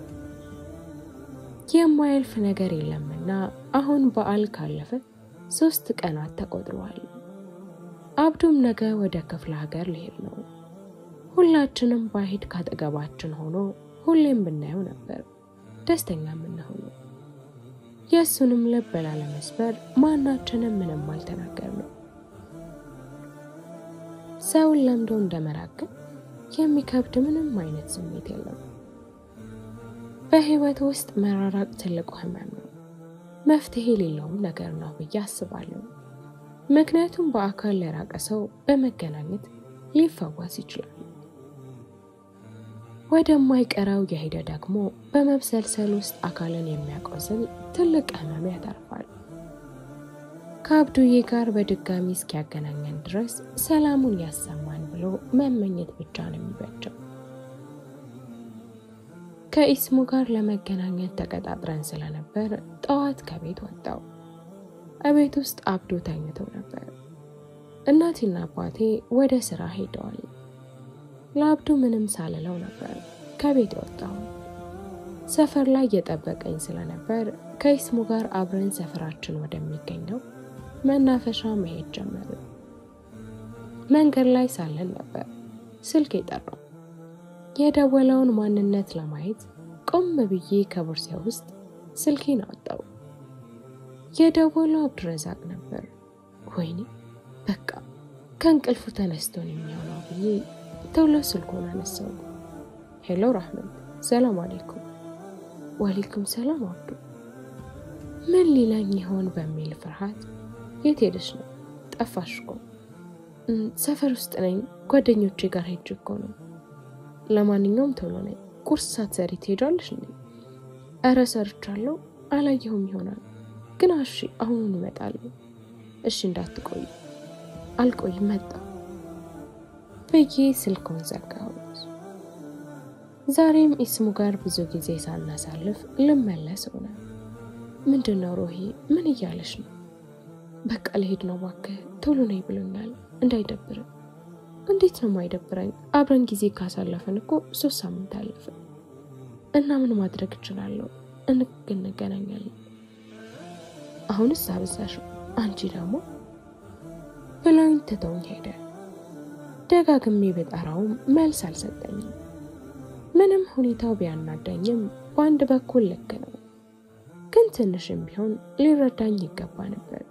የማያልፍ ነገር የለምና አሁን በዓል ካለፈ ሶስት ቀናት ተቆጥረዋል። አብዱም ነገ ወደ ክፍለ ሀገር ሊሄድ ነው። ሁላችንም ባሄድ ካጠገባችን ሆኖ ሁሌም ብናየው ነበር ደስተኛ የምንሆነው። የእሱንም ልብ ላለመስበር ማናችንም ምንም አልተናገርንም። ሰውን ለምዶ እንደመራቅን የሚከብድ ምንም አይነት ስሜት የለም። በህይወት ውስጥ መራራቅ ትልቁ ህመም ነው፣ መፍትሄ የሌለውም ነገር ነው ብዬ አስባለሁ። ምክንያቱም በአካል ለራቀ ሰው በመገናኘት ሊፈወስ ይችላል። ወደማይቀረው የሄደ ደግሞ በመብሰልሰል ውስጥ አካልን የሚያቆስል ትልቅ ህመም ያተርፋል። ከአብዱዬ ጋር በድጋሚ እስኪያገናኘን ድረስ ሰላሙን ያሰማን ብሎ መመኘት ብቻ ነው የሚበጀው። ከኢስሙ ጋር ለመገናኘት ተቀጣጥረን ስለነበር ጠዋት ከቤት ወጣው። እቤት ውስጥ አብዱ ተኝተው ነበር። እናቴና አባቴ ወደ ስራ ሄደዋል። ለአብዱ ምንም ሳልለው ነበር ከቤት የወጣው። ሰፈር ላይ እየጠበቀኝ ስለነበር ከኢስሙ ጋር አብረን ሰፈራችን ወደሚገኘው መናፈሻ መሄድ ጀመርን። መንገድ ላይ ሳለን ነበር ስልክ የጠራው። የደወለውን ማንነት ለማየት ቆም ብዬ ከቦርሳ ውስጥ ስልኬን አወጣው። የደወለው አብዱረዛቅ ነበር። ወይኔ በቃ ከእንቅልፉ ተነስቶን የሚሆነው ብዬ ቶሎ ስልኩን አነሳው። ሄሎ ራህመት፣ ሰላም አሌይኩም ዋሌኩም ሰላም አብዱ። ምን ሊለኝ ይሆን በሚል ፍርሃት የት ሄደሽ ነው? ጠፋሽ እኮ። ሰፈር ውስጥ ነኝ፣ ጓደኞቼ ጋር ሄጅ እኮ ነው። ለማንኛውም ቶሎ ነኝ። ቁርስ ሳትሰሪ ትሄጃለሽ እንዴ? እረ ሰርቻለሁ፣ አላየሁም ይሆናል ግን እሺ፣ አሁኑን እመጣለሁ። እሺ፣ እንዳትቆይ። አልቆይም፣ መጣ ብዬ ስልኩን ዘጋሁት። ዛሬም ኢስሙ ጋር ብዙ ጊዜ ሳናሳልፍ ልመለስ ሆነ። ምንድን ነው ሮሂ? ምን እያለሽ ነው? በቃ ልሄድ ነው እባክህ፣ ቶሎ ነይ ብሎኛል። እንዳይደብርም። እንዴት ነው የማይደብረኝ? አብረን ጊዜ ካሳለፍን እኮ ሶስት ሳምንት አለፈ እና ምን ማድረግ እችላለሁ? እንግ እንገናኛለን። አሁንስ አበዛሽ። አንቺ ደግሞ ብላኝ ትተውኝ ሄደ። ደጋግሜ ብጠራውም መልስ አልሰጠኝም። ምንም ሁኔታው ቢያናዳኝም በአንድ በኩል ልክ ነው፣ ግን ትንሽም ቢሆን ሊረዳኝ ይገባ ነበር።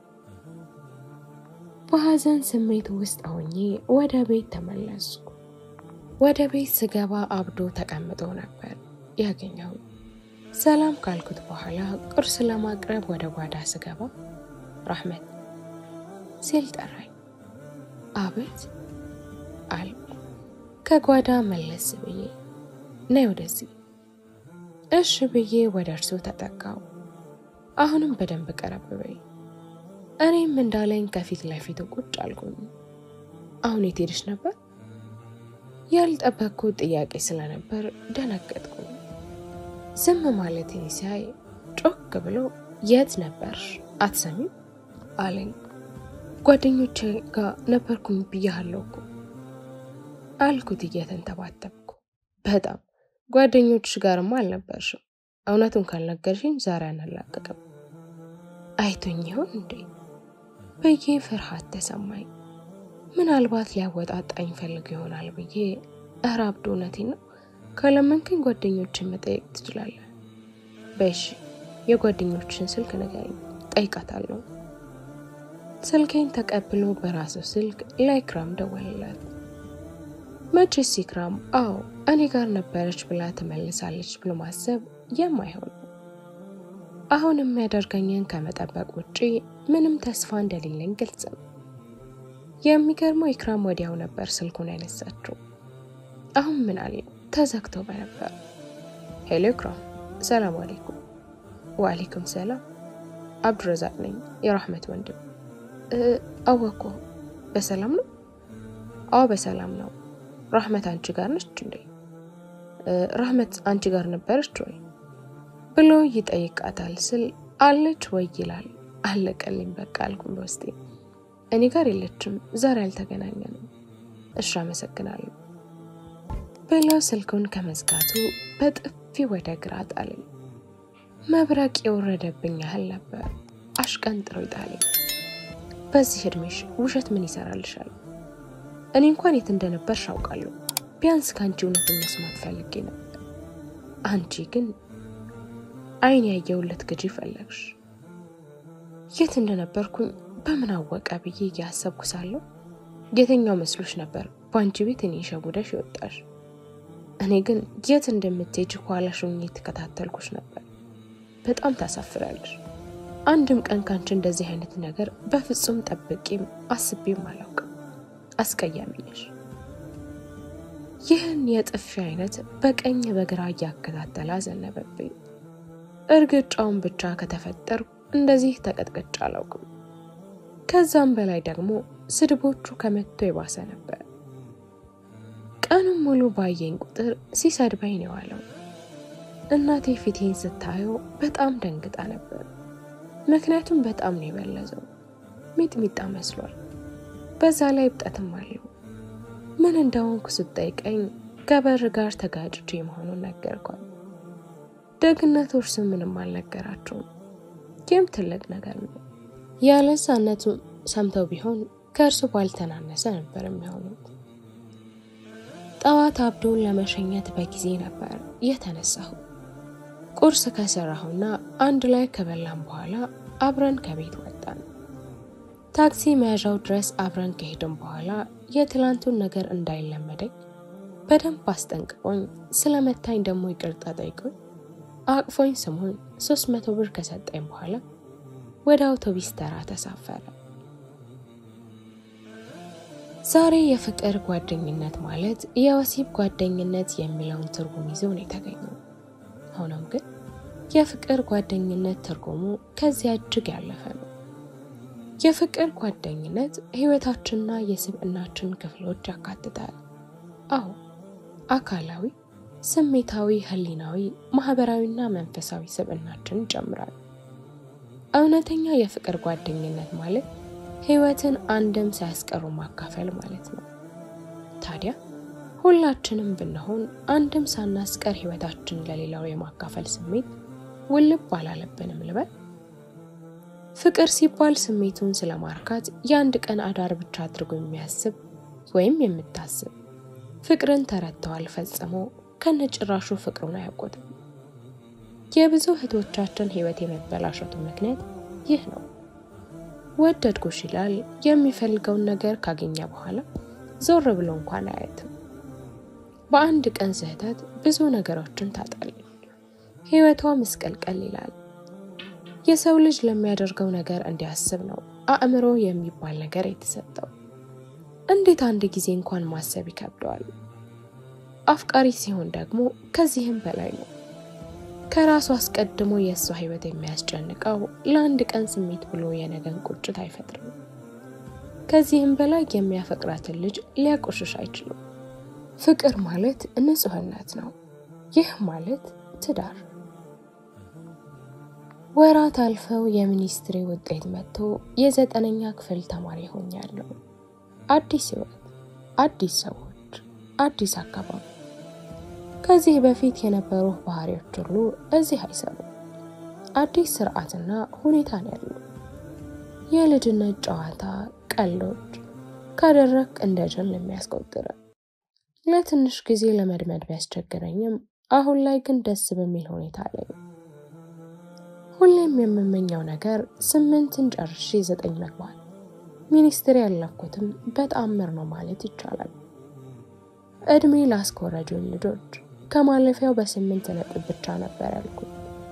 በሐዘን ስሜት ውስጥ ሆኜ ወደ ቤት ተመለስኩ። ወደ ቤት ስገባ አብዶ ተቀምጦ ነበር ያገኘው። ሰላም ካልኩት በኋላ ቁርስ ለማቅረብ ወደ ጓዳ ስገባ ራህመት ሲል ጠራኝ። አቤት አልኩ ከጓዳ መለስ ብዬ ነይ ወደዚህ። እሺ ብዬ ወደ እርሱ ተጠጋው። አሁንም በደንብ ቀረብ በይ። እኔም እንዳለኝ ከፊት ለፊቱ ቁጭ አልኩኝ። አሁን የት ሄድሽ ነበር? ያልጠበቅኩት ጥያቄ ስለነበር ደነገጥኩ። ዝም ማለቴን ሲያይ ጮክ ብሎ የት ነበርሽ አትሰሚም አለኝ። ጓደኞቼ ጋር ነበርኩኝ ብያለሁ እኮ አልኩት እየተንተባተብኩ። በጣም ጓደኞችሽ ጋርማ አልነበርሽም። እውነቱን ካልነገርሽኝ ዛሬ አናላቀቅም። አይቶኝ ይሆን እንዴ ብዬ ፍርሃት ተሰማኝ። ምናልባት ሊያወጣጣኝ ፈልግ ይሆናል ብዬ እረ አብዶ እውነቴን ነው ካለመንከኝ ጓደኞችን መጠየቅ ትችላለህ። በሺ የጓደኞችን ስልክ ንገረኝ፣ ጠይቃታለሁ። ስልኬን ተቀብሎ በራሱ ስልክ ለኢክራም ደወልላት። መቼስ ኢክራም አዎ እኔ ጋር ነበረች ብላ ትመልሳለች ብሎ ማሰብ የማይሆን ነው። አሁን የሚያደርገኝን ከመጠበቅ ውጪ ምንም ተስፋ እንደሌለኝ ግልጽ ነው። የሚገርመው ኢክራም ወዲያው ነበር ስልኩን ያነሳችው። አሁን ምን አለ ተዘግቶ በነበር። ሄሎ ኢክራም፣ ሰላም አሌይኩም። ወአሌይኩም ሰላም። አብዱረዛቅ ነኝ የራህመት ወንድም። አወኮ በሰላም ነው? አዎ በሰላም ነው። ራህመት አንቺ ጋር ነች እንዴ? ራህመት አንቺ ጋር ነበረች ወይ ብሎ ይጠይቃታል ስል አለች ወይ ይላል። አለቀልኝ በቃ አልኩም በውስጤ። እኔ ጋር የለችም፣ ዛሬ አልተገናኘንም። እሺ አመሰግናለሁ ብለው ስልኩን ከመዝጋቱ በጥፊ ወደ ግራ ጣለኝ። መብረቅ የወረደብኝ ያህል ነበር አሽቀንጥሮ ይጣለኝ። በዚህ እድሜሽ ውሸት ምን ይሰራልሻል? እኔ እንኳን የት እንደነበርሽ አውቃለሁ። ቢያንስ ከአንቺ እውነትን መስማት ፈልጌ ነበር። አንቺ ግን አይን ያየውለት ግጂ ፈለግሽ። የት እንደነበርኩኝ በምን አወቀ ብዬ እያሰብኩ ሳለሁ የትኛው መስሎሽ ነበር በአንቺ ቤት እኔ ሸጉደሽ ይወጣሽ? እኔ ግን የት እንደምትሄጅ ኋላሽ ሆኜ የተከታተልኩሽ ነበር። በጣም ታሳፍራለሽ። አንድም ቀን ካንቺ እንደዚህ አይነት ነገር በፍጹም ጠብቄም አስቤም አላውቅም። አስቀያሚ ነሽ። ይህን የጥፊ አይነት በቀኝ በግራ እያከታተለ አዘነበብኝ። እርግጫውን ብቻ ከተፈጠርኩ እንደዚህ ተቀጥቅጬ አላውቅም። ከዛም በላይ ደግሞ ስድቦቹ ከመቶ የባሰ ነበር። ቀኑን ሙሉ ባየኝ ቁጥር ሲሰድበኝ ነው የዋለው። እናቴ ፊቴን ስታየው በጣም ደንግጣ ነበር። ምክንያቱም በጣም ነው የበለዘው፣ ሚጥሚጣ መስሏል። በዛ ላይ እብጠትም አለው። ምን እንደሆንኩ ስጠይቀኝ ከበር ጋር ተጋጭቼ መሆኑን ነገርኳል። ደግነቶች ስም ምንም አልነገራቸውም። ይህም ትልቅ ነገር ነው። ያለዛነቱ ሰምተው ቢሆን ከእርሱ ባልተናነሰ ነበር የሚሆኑት። ጠዋት አብዶን ለመሸኘት በጊዜ ነበር የተነሳሁ። ቁርስ ከሰራሁና አንድ ላይ ከበላን በኋላ አብረን ከቤት ወጣን። ታክሲ መያዣው ድረስ አብረን ከሄድን በኋላ የትላንቱን ነገር እንዳይለመደኝ በደንብ አስጠንቅቆኝ ስለመታኝ ደግሞ ይቅርታ ጠይቆኝ አቅፎኝ ስሙን ሶስት መቶ ብር ከሰጠኝ በኋላ ወደ አውቶቢስ ተራ ተሳፈረ። ዛሬ የፍቅር ጓደኝነት ማለት የወሲብ ጓደኝነት የሚለውን ትርጉም ይዞ ነው የተገኘው። ሆኖም ግን የፍቅር ጓደኝነት ትርጉሙ ከዚያ እጅግ ያለፈ ነው። የፍቅር ጓደኝነት ሕይወታችንና የስብዕናችን ክፍሎች ያካትታል። አዎ አካላዊ፣ ስሜታዊ፣ ህሊናዊ፣ ማህበራዊና መንፈሳዊ ስብዕናችን ይጨምራል። እውነተኛ የፍቅር ጓደኝነት ማለት ሕይወትን አንድም ሳያስቀሩ ማካፈል ማለት ነው። ታዲያ ሁላችንም ብንሆን አንድም ሳናስቀር ሕይወታችን ለሌላው የማካፈል ስሜት ውልብ አላለብንም ልበል? ፍቅር ሲባል ስሜቱን ስለማርካት የአንድ ቀን አዳር ብቻ አድርጎ የሚያስብ ወይም የምታስብ ፍቅርን ተረድተዋል ፈጽሞ ከነጭራሹ ፍቅሩን አያውቁትም። የብዙ እህቶቻችን ሕይወት የመበላሸቱ ምክንያት ይህ ነው። ወደድኩሽ ይላል። የሚፈልገውን ነገር ካገኘ በኋላ ዞር ብሎ እንኳን አያትም። በአንድ ቀን ስህተት ብዙ ነገሮችን ታጣለች። ሕይወቷ ምስቀልቀል ይላል። የሰው ልጅ ለሚያደርገው ነገር እንዲያስብ ነው አእምሮ የሚባል ነገር የተሰጠው። እንዴት አንድ ጊዜ እንኳን ማሰብ ይከብደዋል። አፍቃሪ ሲሆን ደግሞ ከዚህም በላይ ነው። ከራሱ አስቀድሞ የእሷ ሕይወት የሚያስጨንቀው ለአንድ ቀን ስሜት ብሎ የነገን ቁጭት አይፈጥርም። ከዚህም በላይ የሚያፈቅራትን ልጅ ሊያቆሽሽ አይችልም። ፍቅር ማለት ንጹሕነት ነው። ይህ ማለት ትዳር። ወራት አልፈው የሚኒስትሪ ውጤት መጥቶ የዘጠነኛ ክፍል ተማሪ ሆኛለሁ። አዲስ ሕይወት፣ አዲስ ሰዎች፣ አዲስ አካባቢ ከዚህ በፊት የነበሩ ባህሪዎች ሁሉ እዚህ አይሰሩም። አዲስ ስርዓትና ሁኔታ ነው ያሉ። የልጅነት ጨዋታ፣ ቀልዶች ካደረግ እንደ ጅል የሚያስቆጥረ ለትንሽ ጊዜ ለመድመድ ቢያስቸግረኝም አሁን ላይ ግን ደስ በሚል ሁኔታ ላይ ነው። ሁሌም የምመኘው ነገር ስምንትን ጨርሼ ዘጠኝ መግባት፣ ሚኒስትሪ ያለፍኩትም በተአምር ነው ማለት ይቻላል። እድሜ ላስኮረጁን ልጆች ከማለፊያው በስምንት ነጥብ ብቻ ነበር ያልኩት።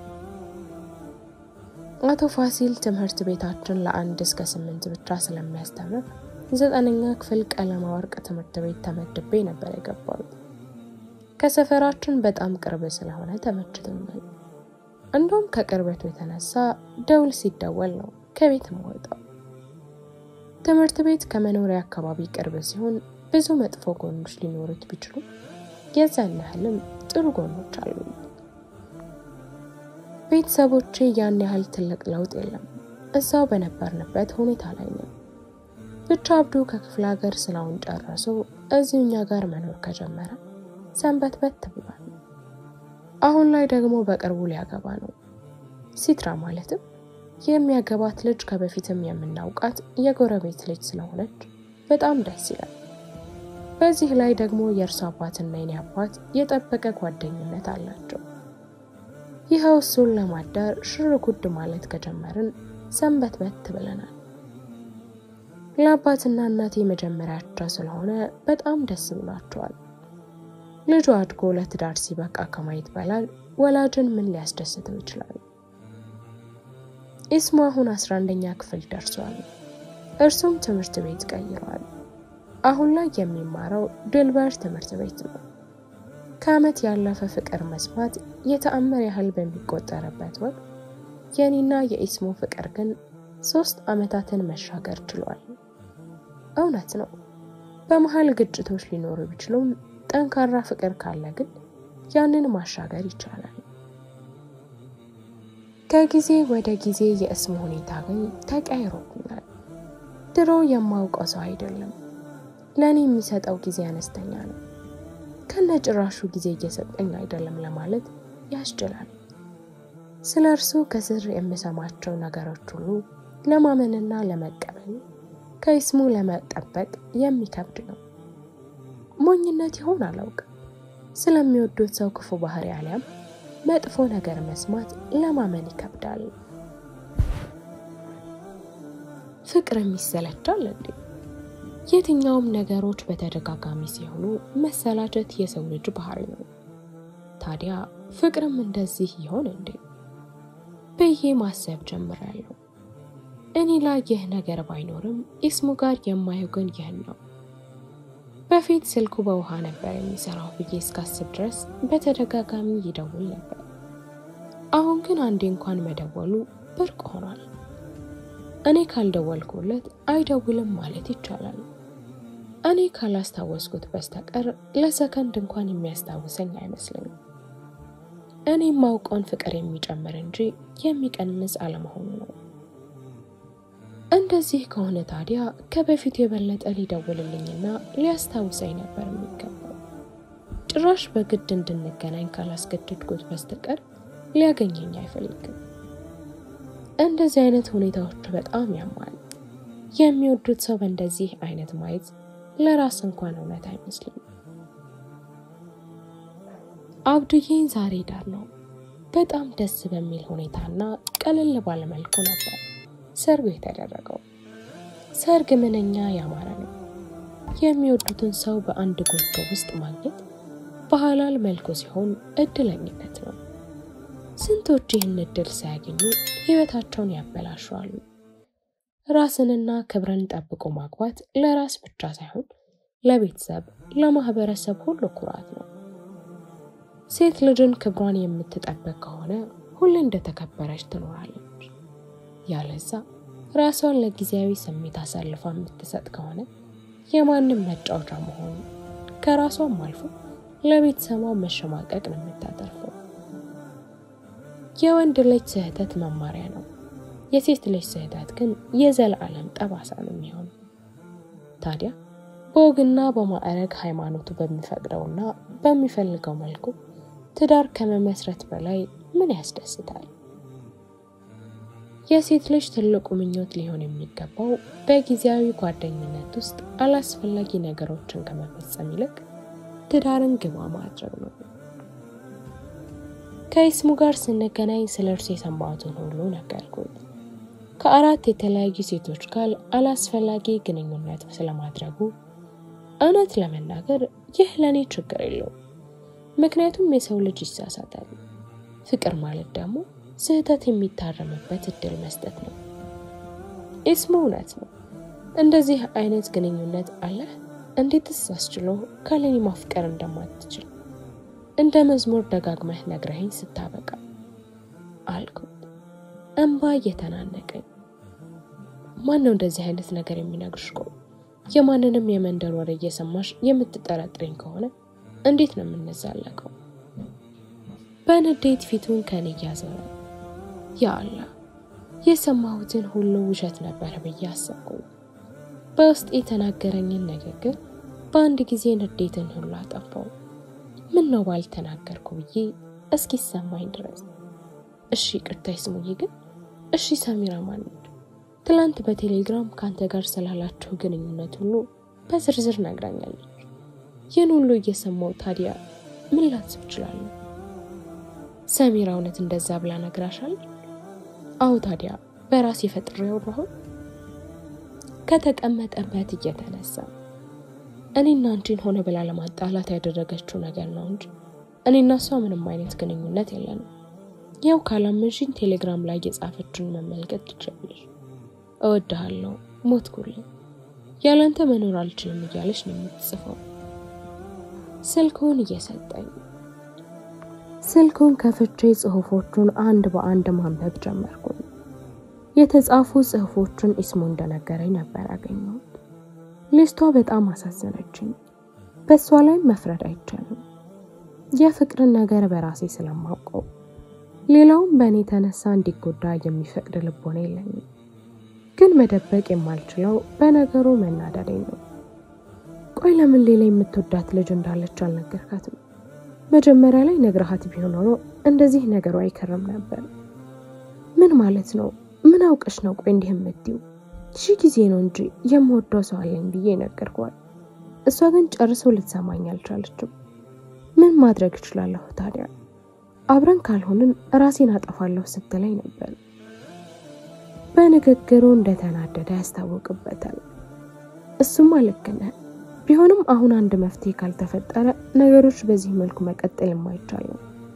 አቶ ፋሲል ትምህርት ቤታችን ለአንድ እስከ ስምንት ብቻ ስለሚያስተምር ዘጠነኛ ክፍል ቀለማ ወርቅ ትምህርት ቤት ተመድቤ ነበር የገባሁት። ከሰፈራችን በጣም ቅርብ ስለሆነ ተመችቶኛል። እንደውም ከቅርበቱ የተነሳ ደውል ሲደወል ነው ከቤት የምወጣው። ትምህርት ቤት ከመኖሪያ አካባቢ ቅርብ ሲሆን ብዙ መጥፎ ጎኖች ሊኖሩት ቢችሉም የዛን ያህልም ጥሩ ጎኖች አሉ። ቤተሰቦቼ ያን ያህል ትልቅ ለውጥ የለም፣ እዛው በነበርንበት ሁኔታ ላይ ነው። ብቻ አብዱ ከክፍለ ሀገር ስራውን ጨርሶ እዚሁ እኛ ጋር መኖር ከጀመረ ሰንበት በት ብሏል። አሁን ላይ ደግሞ በቅርቡ ሊያገባ ነው። ሲትራ ማለትም የሚያገባት ልጅ ከበፊትም የምናውቃት የጎረቤት ልጅ ስለሆነች በጣም ደስ ይላል። በዚህ ላይ ደግሞ የእርሱ አባትና የኔ አባት የጠበቀ ጓደኝነት አላቸው። ይኸው እሱን ለማዳር ሽር ጉድ ማለት ከጀመርን ሰንበት በት ብለናል። ለአባትና እናቴ መጀመሪያቸው ስለሆነ በጣም ደስ ብሏቸዋል። ልጁ አድጎ ለትዳር ሲበቃ ከማየት በላይ ወላጅን ምን ሊያስደስተው ይችላል? ኢስሙ አሁን አስራ አንደኛ ክፍል ደርሷል። እርሱም ትምህርት ቤት ቀይረዋል። አሁን ላይ የሚማረው ድልበር ትምህርት ቤት ነው። ከዓመት ያለፈ ፍቅር መስማት የተአምር ያህል በሚቆጠርበት ወቅት የኔና የኢስሙ ፍቅር ግን ሶስት ዓመታትን መሻገር ችሏል። እውነት ነው፣ በመሀል ግጭቶች ሊኖሩ ቢችሉም ጠንካራ ፍቅር ካለ ግን ያንን ማሻገር ይቻላል። ከጊዜ ወደ ጊዜ የእስሙ ሁኔታ ግን ተቀይሮብኛል። ድሮ የማውቀው ሰው አይደለም። ለእኔ የሚሰጠው ጊዜ አነስተኛ ነው። ከነ ጭራሹ ጊዜ እየሰጠኝ አይደለም ለማለት ያስችላል። ስለ እርሱ ከስር የምሰማቸው ነገሮች ሁሉ ለማመንና ለመቀበል ከኢስሙ ለመጠበቅ የሚከብድ ነው። ሞኝነት ይሆን አላውቅም። ስለሚወዱት ሰው ክፉ ባህሪ አሊያም መጥፎ ነገር መስማት ለማመን ይከብዳል። ፍቅርም ይሰለቻል እንዴ? የትኛውም ነገሮች በተደጋጋሚ ሲሆኑ መሰላቸት የሰው ልጅ ባህሪ ነው። ታዲያ ፍቅርም እንደዚህ ይሆን እንዴ ብዬ ማሰብ ጀምራለሁ። እኔ ላይ ይህ ነገር ባይኖርም ኢስሙ ጋር የማየው ግን ይህን ነው። በፊት ስልኩ በውሃ ነበር የሚሰራው ብዬ እስካስብ ድረስ በተደጋጋሚ ይደውል ነበር። አሁን ግን አንዴ እንኳን መደወሉ ብርቅ ሆኗል። እኔ ካልደወልኩለት አይደውልም ማለት ይቻላል። እኔ ካላስታወስኩት በስተቀር ለሰከንድ እንኳን የሚያስታውሰኝ አይመስለኝም። እኔ የማውቀውን ፍቅር የሚጨምር እንጂ የሚቀንስ አለመሆኑ ነው። እንደዚህ ከሆነ ታዲያ ከበፊቱ የበለጠ ሊደውልልኝና ሊያስታውሰኝ ነበር የሚገባው። ጭራሽ በግድ እንድንገናኝ ካላስገድድኩት በስተቀር ሊያገኘኝ አይፈልግም። እንደዚህ አይነት ሁኔታዎች በጣም ያማል። የሚወዱት ሰው በእንደዚህ አይነት ማየት ለራስ እንኳን እውነት አይመስልም። አብዱዬን ዛሬ ዳር ነው። በጣም ደስ በሚል ሁኔታና ቀለል ባለመልኩ ነበር ሰርጉ የተደረገው። ሰርግ ምንኛ ያማረ ነው። የሚወዱትን ሰው በአንድ ጎጆ ውስጥ ማግኘት በሐላል መልኩ ሲሆን እድለኝነት ነው። ስንቶች ይህን እድል ሳያገኙ ሕይወታቸውን ያበላሸዋሉ። ራስንና ክብርን ጠብቆ ማግባት ለራስ ብቻ ሳይሆን ለቤተሰብ፣ ለማህበረሰብ ሁሉ ኩራት ነው። ሴት ልጅን ክብሯን የምትጠብቅ ከሆነ ሁሌ እንደተከበረች ትኖራለች። ያለዛ ራሷን ለጊዜያዊ ስሜት አሳልፋ የምትሰጥ ከሆነ የማንም መጫወቻ መሆኑ ከራሷም አልፎ ለቤተሰቧ መሸማቀቅ ነው የምታተርፈው። የወንድ ልጅ ስህተት መማሪያ ነው። የሴት ልጅ ስህተት ግን የዘላለም ጠባሳ ነው የሚሆነው። ታዲያ በወግና በማዕረግ ሃይማኖቱ በሚፈቅደውና በሚፈልገው መልኩ ትዳር ከመመስረት በላይ ምን ያስደስታል? የሴት ልጅ ትልቁ ምኞት ሊሆን የሚገባው በጊዜያዊ ጓደኝነት ውስጥ አላስፈላጊ ነገሮችን ከመፈጸም ይልቅ ትዳርን ግባ ማድረግ ነው። ከኢስሙ ጋር ስንገናኝ ስለ እርሱ የሰማሁትን ሁሉ ነገርኩት። ከአራት የተለያዩ ሴቶች ጋር አላስፈላጊ ግንኙነት ስለማድረጉ እውነት ለመናገር ይህ ለእኔ ችግር የለውም። ምክንያቱም የሰው ልጅ ይሳሳታል። ፍቅር ማለት ደግሞ ስህተት የሚታረምበት እድል መስጠት ነው። ኢስሙ እውነት ነው። እንደዚህ አይነት ግንኙነት አለህ? እንዴትስ አስችሎ ካለኔ ማፍቀር እንደማትችል እንደ መዝሙር ደጋግመህ ነግረኸኝ ስታበቃ አልኩት፣ እንባ እየተናነቀኝ። ማን ነው እንደዚህ አይነት ነገር የሚነግርሽ? ቆይ የማንንም የመንደር ወሬ እየሰማሽ የምትጠረጥረኝ ከሆነ እንዴት ነው የምንዛለቀው? በንዴት ፊቱን ከኔ እያዞረ ያ አላህ የሰማሁትን ሁሉ ውሸት ነበር ብዬ አሰብኩኝ። በውስጥ የተናገረኝን ንግግር በአንድ ጊዜ ንዴትን ሁሉ አጠፋው። ምን ነው ባልተናገርኩ ብዬ እስኪሰማኝ ድረስ። እሺ ቅርታ ይስሙኝ፣ ግን እሺ ሰሚራ ማነች? ትላንት በቴሌግራም ከአንተ ጋር ስላላችሁ ግንኙነት ሁሉ በዝርዝር ነግራኛለች። ይህን ሁሉ እየሰማው ታዲያ ምን ላስብ እችላለሁ? ሰሚራ እውነት እንደዛ ብላ ነግራሻል? አዎ ታዲያ በራስ የፈጥሬ ያወራሁት ከተቀመጠበት እየተነሳ እኔና አንቺን ሆነ ብላ ለማጣላት ያደረገችው ነገር ነው እንጂ እኔና እሷ ምንም አይነት ግንኙነት የለንም። ያው ካላመንሽኝ ቴሌግራም ላይ የጻፈችውን መመልከት ትችላለሽ። እወድሃለሁ፣ ሞትኩልኝ፣ ያላንተ መኖር አልችልም እያለች ነው የምትጽፈው። ስልኩን እየሰጠኝ ስልኩን ከፍቼ ጽሁፎቹን አንድ በአንድ ማንበብ ጀመርኩኝ። የተጻፉ ጽሁፎቹን ኢስሙ እንደነገረኝ ነበር ያገኘሁት። ሊስቷ በጣም አሳዘነችኝ። በእሷ ላይም መፍረድ አይቻልም። የፍቅርን ነገር በራሴ ስለማውቀው ሌላውም በእኔ የተነሳ እንዲጎዳ የሚፈቅድ ልቦና የለኝም። ግን መደበቅ የማልችለው በነገሩ መናደዴ ነው። ቆይ ለምን ሌላ የምትወዳት ልጅ እንዳለች አልነገርካትም? መጀመሪያ ላይ ነግረሃት ቢሆን ኖሮ እንደዚህ ነገሩ አይከርም ነበር። ምን ማለት ነው? ምን አውቀሽ ነው? ቆይ እንዲህ የምትይው? ሺህ ጊዜ ነው እንጂ የምወደው ሰው አለኝ ብዬ ነገርኳት። እሷ ግን ጨርሶ ልትሰማኝ አልቻለችም። ምን ማድረግ እችላለሁ ታዲያ? አብረን ካልሆንን ራሴን አጠፋለሁ ስትለኝ ነበር። በንግግሩ እንደተናደደ ያስታውቅበታል። እሱማ ልክ ነህ። ቢሆንም አሁን አንድ መፍትሄ ካልተፈጠረ ነገሮች በዚህ መልኩ መቀጠል የማይቻል ነው።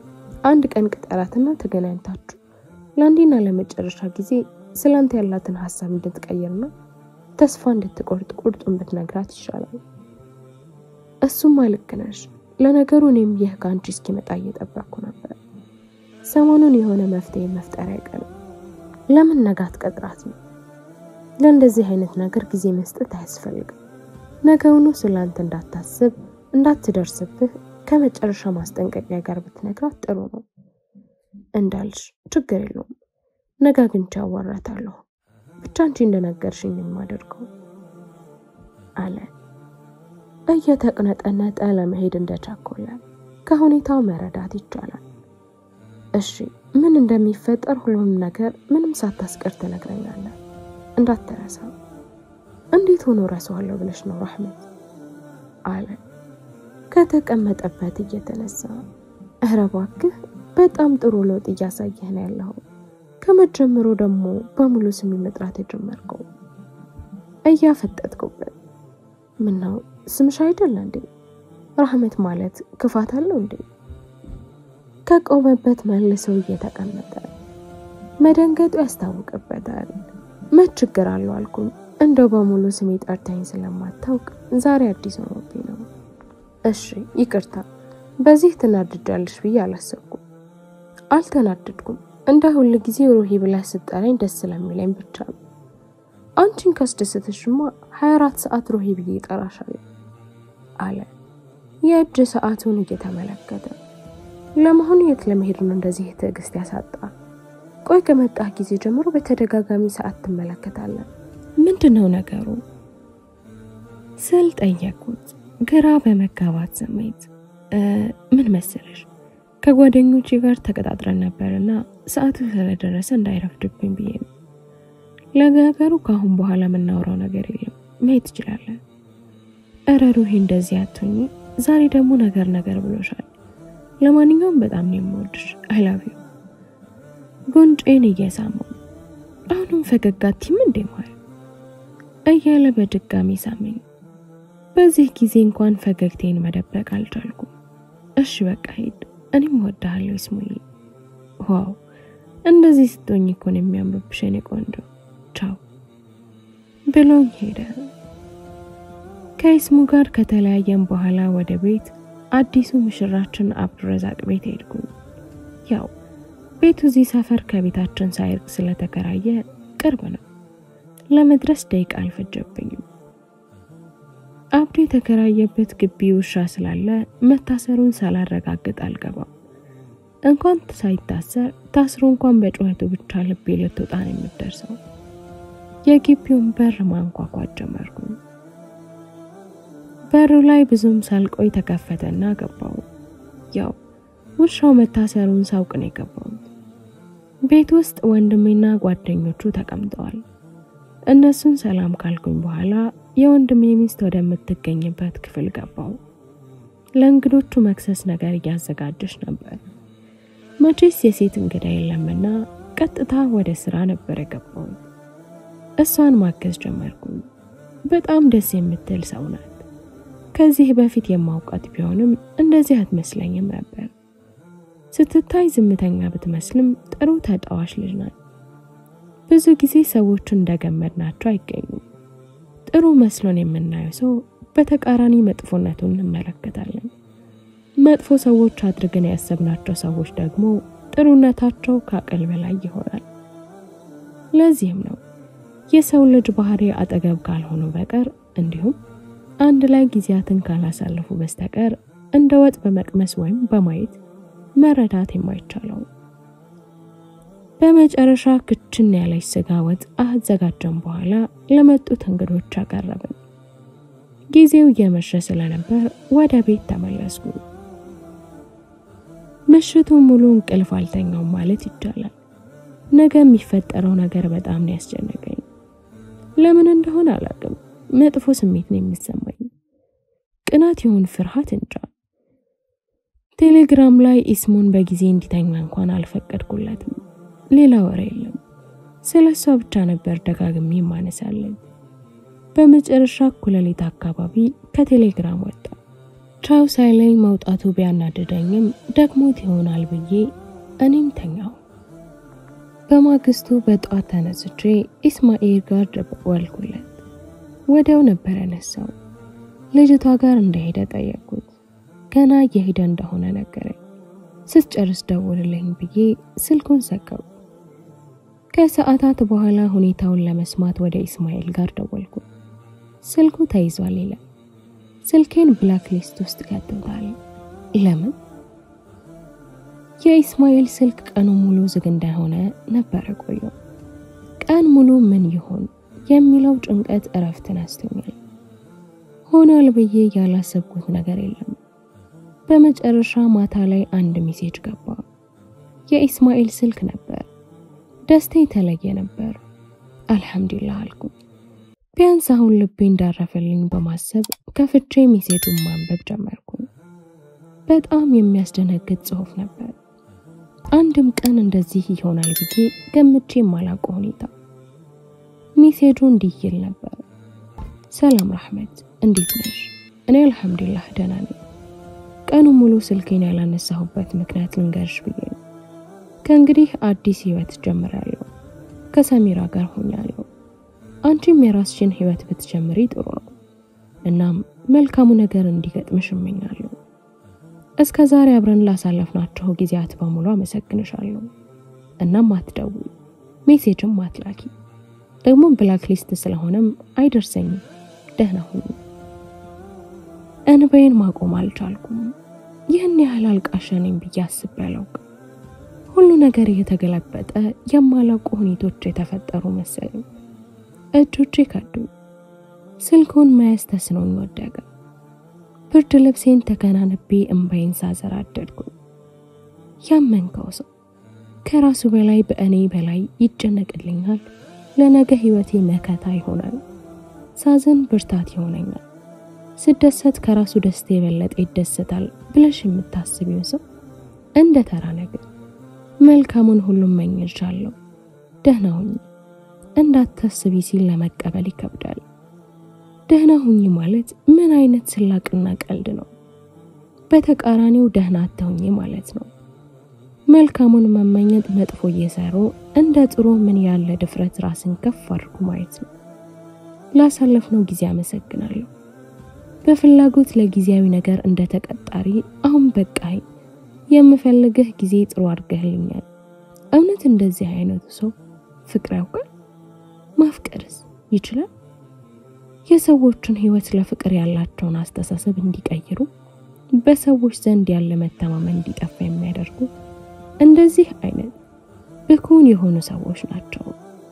አንድ ቀን ቅጠራትና ተገናኝታችሁ ለአንዴና ለመጨረሻ ጊዜ ስላንተ ያላትን ሀሳብ እንድትቀይርና ተስፋ እንድትቆርጥ ቁርጡን ብትነግራት ይሻላል። እሱማ ልክ ነሽ። ለነገሩ እኔም ይህ ከአንቺ እስኪመጣ እየጠበቅኩ ነበር። ሰሞኑን የሆነ መፍትሄ መፍጠር አይቀርም። ለምን ነጋት ቀጥራት ነው? ለእንደዚህ አይነት ነገር ጊዜ መስጠት አያስፈልግም። ነገውኑ ስለ አንተ እንዳታስብ እንዳትደርስብህ ከመጨረሻ ማስጠንቀቂያ ጋር ብትነግራት ጥሩ ነው። እንዳልሽ ችግር የለውም። ነገ አግኝቼ አዋራታለሁ። ብቻ አንቺ እንደነገርሽኝ የማደርገው አለ እየተቅነጠነጠ ለመሄድ እንደቻኮለ ከሁኔታው መረዳት ይቻላል። እሺ ምን እንደሚፈጠር ሁሉም ነገር ምንም ሳታስቀር ትነግረኛለህ። እንዳትረሳ። እንዴት ሆኖ ረሳዋለሁ ብለሽ ነው ራህመት? አለ ከተቀመጠበት እየተነሳ። እረ እባክህ በጣም ጥሩ ለውጥ እያሳየህ ነው ያለው። ከመጀመሩ ደግሞ በሙሉ ስሜ መጥራት የጀመርከው እያፈጠጥኩበት። ምን ነው ስምሽ አይደለ እንዴ? ራህመት ማለት ክፋት አለው እንዴ? ከቆመበት መልሰው እየተቀመጠ መደንገጡ ያስታውቅበታል። መች ችግር አለው አልኩኝ። እንደው በሙሉ ስሜ ጠርታኝ ስለማታውቅ ዛሬ አዲስ ሆኖብኝ ነው። እሺ ይቅርታ፣ በዚህ ትናድጃለሽ ብዬ አላሰብኩም። አልተናደድኩም። እንደ ሁል ጊዜ ሩሂ ብለህ ስጠራኝ ደስ ስለሚለኝ ብቻ ነው። አንቺን ካስደሰተሽማ 24 ሰዓት ሩሂ ብዬ እጠራሻለሁ አለ የእጅ ሰዓቱን እየተመለከተ። ለመሆኑ የት ለመሄድ ነው እንደዚህ ትዕግስት ያሳጣ? ቆይ ከመጣህ ጊዜ ጀምሮ በተደጋጋሚ ሰዓት ትመለከታለን። ምንድን ነው ነገሩ ስል ጠየቁት፣ ግራ በመጋባት ስሜት። ምን መሰለሽ ከጓደኞቼ ጋር ተቀጣጥረን ነበርና ሰዓቱ ስለደረሰ እንዳይረፍድብኝ ብዬ ነው። ለነገሩ ከአሁን በኋላ የምናወራው ነገር የለም፣ መሄድ ትችላለን። እረ ሩሂ እንደዚህ አትሁኚ። ዛሬ ደግሞ ነገር ነገር ብሎሻል። ለማንኛውም በጣም ነው የምወድሽ። አይላቪው ጉንጬን እየሳመው አሁንም ፈገግ አትይም እንዴ ማር እያለ በድጋሚ ሳመኝ። በዚህ ጊዜ እንኳን ፈገግቴን መደበቅ አልቻልኩም። እሺ በቃ ሂድ፣ እኔም እወድሃለሁ ይስሙዬ። ዋው እንደዚህ ስትሆኝ እኮ ነው የሚያምርብሽ የኔ ቆንጆ። ቻው ብሎኝ ሄደ። ከይስሙ ጋር ከተለያየን በኋላ ወደ ቤት አዲሱ ሙሽራችን አብዱረዛቅ ቤት ሄድኩኝ። ያው ቤቱ እዚህ ሰፈር ከቤታችን ሳይርቅ ስለተከራየ ቅርብ ነው። ለመድረስ ደቂቃ አልፈጀብኝም። አብዱ የተከራየበት ግቢ ውሻ ስላለ መታሰሩን ሳላረጋግጥ አልገባም። እንኳን ሳይታሰር ታስሮ እንኳን በጩኸቱ ብቻ ልቤ ልትወጣ ነው የምደርሰው። የግቢውን በር ማንኳኳት ጀመርኩኝ። በሩ ላይ ብዙም ሳልቆይ ተከፈተና ገባው። ያው ውሻው መታሰሩን ሳውቅ ነው የገባሁት። ቤት ውስጥ ወንድሜና ጓደኞቹ ተቀምጠዋል። እነሱን ሰላም ካልኩኝ በኋላ የወንድሜ ሚስት ወደምትገኝበት ክፍል ገባው። ለእንግዶቹ መክሰስ ነገር እያዘጋጀች ነበር። መቼስ የሴት እንግዳ የለምና ቀጥታ ወደ ስራ ነበር የገባሁት። እሷን ማገዝ ጀመርኩኝ። በጣም ደስ የምትል ሰው ናት። ከዚህ በፊት የማውቃት ቢሆንም እንደዚህ አትመስለኝም ነበር። ስትታይ ዝምተኛ ብትመስልም ጥሩ ተጫዋች ልጅ ናት። ብዙ ጊዜ ሰዎቹ እንደገመድ ናቸው አይገኙም። ጥሩ መስሎን የምናየው ሰው በተቃራኒ መጥፎነቱን እንመለከታለን። መጥፎ ሰዎች አድርገን ያሰብናቸው ሰዎች ደግሞ ጥሩነታቸው ከአቅል በላይ ይሆናል። ለዚህም ነው የሰው ልጅ ባህሪ አጠገብ ካልሆኑ በቀር እንዲሁም አንድ ላይ ጊዜያትን ካላሳለፉ በስተቀር እንደ ወጥ በመቅመስ ወይም በማየት መረዳት የማይቻለው። በመጨረሻ ክችን ያለች ስጋ ወጥ አዘጋጀን በኋላ ለመጡት እንግዶች አቀረብን። ጊዜው እየመሸ ስለነበር ወደ ቤት ተመለስኩ። ምሽቱን ሙሉ እንቅልፍ አልተኛውም ማለት ይቻላል። ነገ የሚፈጠረው ነገር በጣም ነው ያስጨነቀኝ። ለምን እንደሆነ አላውቅም። መጥፎ ስሜት ነው የሚሰማኝ። ቅናት ይሁን ፍርሃት እንጃ። ቴሌግራም ላይ ኢስሙን በጊዜ እንዲተኛ እንኳን አልፈቀድኩለትም። ሌላ ወሬ የለም። ስለ እሷ ብቻ ነበር ደጋግሜ ማነሳለን። በመጨረሻ እኩለ ሌሊት አካባቢ ከቴሌግራም ወጣ። ቻው ሳይለኝ መውጣቱ ቢያናድደኝም ደግሞት ይሆናል ብዬ እኔም ተኛው። በማግስቱ በጠዋት ተነስቼ ኢስማኤል ጋር ደወልኩለት። ወዲያው ነበር ያነሳው። ልጅቷ ጋር እንደሄደ ጠየቅኩት። ገና እየሄደ እንደሆነ ነገረኝ። ስትጨርስ ደውልልኝ ብዬ ስልኩን ዘጋው። ከሰዓታት በኋላ ሁኔታውን ለመስማት ወደ ኢስማኤል ጋር ደወልኩ። ስልኩ ተይዟል ይላል። ስልኬን ብላክ ሊስት ውስጥ ከቶታል። ለምን? የኢስማኤል ስልክ ቀኑ ሙሉ ዝግ እንደሆነ ነበረ ቆየው። ቀን ሙሉ ምን ይሆን የሚለው ጭንቀት እረፍት ነስቶኛል። ሆኗል ብዬ ያላሰብኩት ነገር የለም። በመጨረሻ ማታ ላይ አንድ ሜሴጅ ገባ። የኢስማኤል ስልክ ነበር። ደስታ የተለየ ነበር። አልሐምዱሊላህ አልኩ። ቢያንስ አሁን ልቤ እንዳረፈልኝ በማሰብ ከፍቼ ሜሴጁን ማንበብ ጀመርኩ። በጣም የሚያስደነግጥ ጽሑፍ ነበር። አንድም ቀን እንደዚህ ይሆናል ብዬ ገምቼ የማላውቀው ሁኔታ። ሜሴጁ እንዲህ ይል ነበር። ሰላም ራህመት፣ እንዴት ነሽ? እኔ አልሐምዱሊላህ ደህና ነኝ። ቀኑ ሙሉ ስልኬን ያላነሳሁበት ምክንያት ልንገርሽ ብዬ ነው። ከእንግዲህ አዲስ ህይወት ጀምራለሁ። ከሰሚራ ጋር ሆኛለሁ። አንቺም የራስሽን ህይወት ብትጀምሪ ጥሩ ነው። እናም መልካሙ ነገር እንዲገጥምሽ እመኛለሁ። እስከ ዛሬ አብረን ላሳለፍናቸው ጊዜያት በሙሉ አመሰግንሻለሁ። እናም አትደውይ፣ ሜሴጅም አትላኪ። ደግሞ ብላክ ሊስት ስለሆነም አይደርሰኝም። ደህና ሁኑ። እንባዬን ማቆም አልቻልኩም። ይህን ያህል አልቃሻ ነኝ ብዬ አስቤ አላውቅም። ሁሉ ነገር እየተገለበጠ የማላውቁ ሁኔቶች የተፈጠሩ መሰለኝ። እጆቼ ከዱኝ። ስልኩን መያዝ ተስኖኝ ወደቀ። ብርድ ልብሴን ተከናንቤ እምባዬን ሳዘር አደድኩኝ። ያመንከው ሰው ከራሱ በላይ በእኔ በላይ ይጨነቅልኛል። ለነገ ህይወቴ መከታ ይሆናል። ሳዘን ብርታት ይሆነኛል። ስደሰት ከራሱ ደስታ የበለጠ ይደሰታል ብለሽ የምታስቢውን ሰው እንደ ተራ ነገር መልካሙን ሁሉም መኝልሻለሁ፣ ደህና ሁኚ እንዳታስቢ ሲል ለመቀበል ይከብዳል። ደህና ሁኚ ማለት ምን አይነት ስላቅና ቀልድ ነው? በተቃራኒው ደህና አትሁኚ ማለት ነው። መልካሙን መመኘት መጥፎ እየሰሩ እንደ ጥሩ ምን ያለ ድፍረት ራስን ከፍ አድርጎ ማየት ነው። ላሳለፍነው ጊዜ አመሰግናለሁ። በፍላጎት ለጊዜያዊ ነገር እንደ ተቀጣሪ አሁን በቃኝ የምፈልግህ ጊዜ ጥሩ አድርገህልኛል። እውነት እንደዚህ አይነቱ ሰው ፍቅር ያውቃል? ማፍቀርስ ይችላል? የሰዎችን ህይወት ለፍቅር ያላቸውን አስተሳሰብ እንዲቀይሩ፣ በሰዎች ዘንድ ያለ መተማመን እንዲጠፋ የሚያደርጉ እንደዚህ አይነት ብኩን የሆኑ ሰዎች ናቸው።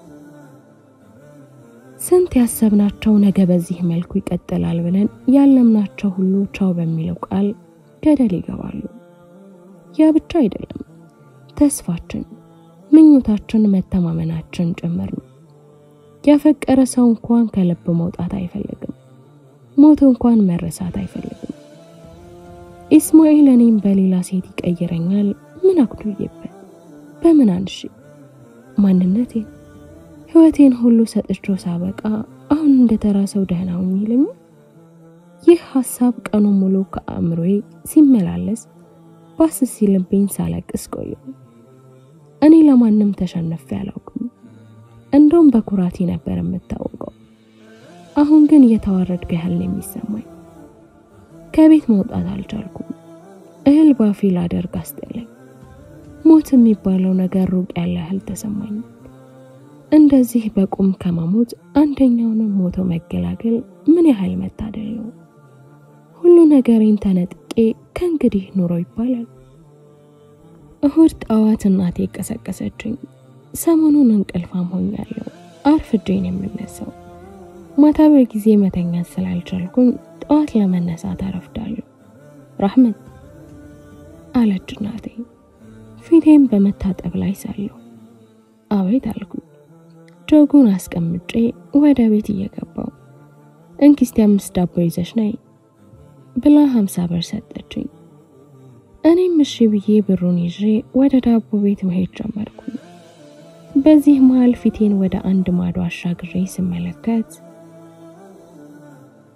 ስንት ያሰብናቸው ነገ በዚህ መልኩ ይቀጥላል ብለን ያለምናቸው ሁሉ ቻው በሚለው ቃል ገደል ይገባሉ። ያ ብቻ አይደለም፣ ተስፋችን፣ ምኞታችን፣ መተማመናችን ጭምር ነው። ያፈቀረ ሰው እንኳን ከልብ መውጣት አይፈልግም። ሞት እንኳን መረሳት አይፈልግም። ኢስማኤል እኔም በሌላ ሴት ይቀይረኛል። ምን አጉድዬበት? በምን አንሺ? ማንነቴን ህይወቴን ሁሉ ሰጥቼው ሳበቃ አሁን እንደተራ ሰው ደህና ሁኚ ይለኛል። ይህ ሀሳብ ቀኑ ሙሉ ከአእምሮዬ ሲመላለስ ባስ ሲልብኝ ሳለቅስ ቆየሁ። እኔ ለማንም ተሸነፌ አላውቅም። እንደውም በኩራቴ ነበር የምታወቀው። አሁን ግን እየተዋረድኩ ያህል ነው የሚሰማኝ። ከቤት መውጣት አልቻልኩም። እህል ባፌ ላደርግ አስጠላኝ። ሞት የሚባለው ነገር ሩቅ ያለ ያህል ተሰማኝ። እንደዚህ በቁም ከመሞት አንደኛውንም ሞቶ መገላገል ምን ያህል መታደል ነው። ሁሉ ነገሬን ተነጥቄ ከእንግዲህ ኑሮ ይባላል። እሁድ ጠዋት እናቴ ቀሰቀሰችኝ። ሰሞኑን እንቅልፋም ሆኛለሁ። አርፍጄን የምነሳው ማታ በጊዜ መተኛት ስላልቻልኩኝ ጠዋት ለመነሳት አረፍዳለሁ። ራህመት አለች እናቴ ፊቴም በመታጠብ ላይ ሳለሁ። አቤት አልኩኝ። ጆጉን አስቀምጬ ወደ ቤት እየገባው እንኪስቲ አምስት ዳቦ ይዘሽ ነይ ብላ ሀምሳ ብር ሰጠችኝ። እኔም እሺ ብዬ ብሩን ይዤ ወደ ዳቦ ቤት መሄድ ጀመርኩኝ። በዚህ መሃል ፊቴን ወደ አንድ ማዶ አሻግሬ ስመለከት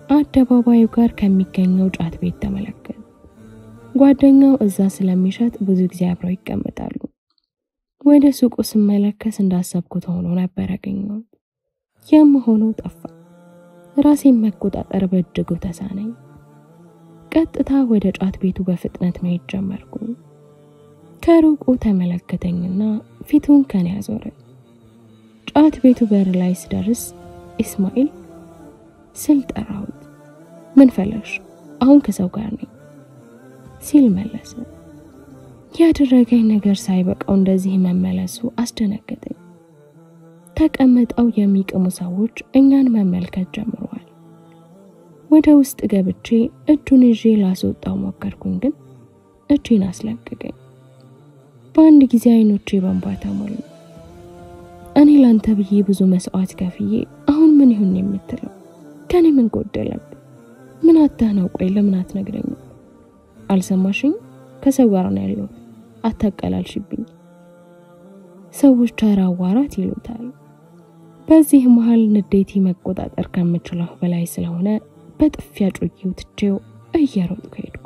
አደባባዩ ጋር ከሚገኘው ጫት ቤት ተመለከት። ጓደኛው እዛ ስለሚሸጥ ብዙ ጊዜ አብረው ይቀመጣሉ። ወደ ሱቁ ስመለከት እንዳሰብኩት ሆኖ ነበር ያገኘሁት። የምሆነው ጠፋ። ራሴን መቆጣጠር በእጅጉ ተሳነኝ። ቀጥታ ወደ ጫት ቤቱ በፍጥነት መሄድ ጀመርኩ። ከሩቁ ተመለከተኝና ፊቱን ከኔ ያዞረ። ጫት ቤቱ በር ላይ ስደርስ ኢስማኤል ስል ጠራሁት። ምን ፈለሽ? አሁን ከሰው ጋር ነኝ ሲል መለሰ። ያደረገኝ ነገር ሳይበቃው እንደዚህ መመለሱ አስደነገጠኝ። ተቀምጠው የሚቅሙ ሰዎች እኛን መመልከት ጀምረዋል። ወደ ውስጥ ገብቼ እጁን ይዤ ላስወጣው ሞከርኩኝ፣ ግን እጄን አስለቀቀኝ። በአንድ ጊዜ አይኖቼ በእንባ ተሞሉ። እኔ ላንተ ብዬ ብዙ መስዋዕት ከፍዬ አሁን ምን ይሁን የምትለው? ከኔ ምን ጎደለብህ? ምን አታህ ነው? ቆይ ለምን አትነግረኝም? አልሰማሽኝ? ከሰው ጋር ነው ያለሁት። አታቀላልሽብኝ። ሰዎች ተራ አዋራት ይሉታል። በዚህ መሀል ንዴቴ መቆጣጠር ከምችለው በላይ ስለሆነ በጥፊያ ጮጌው ትቼው እየሮጥኩ ሄድኩ።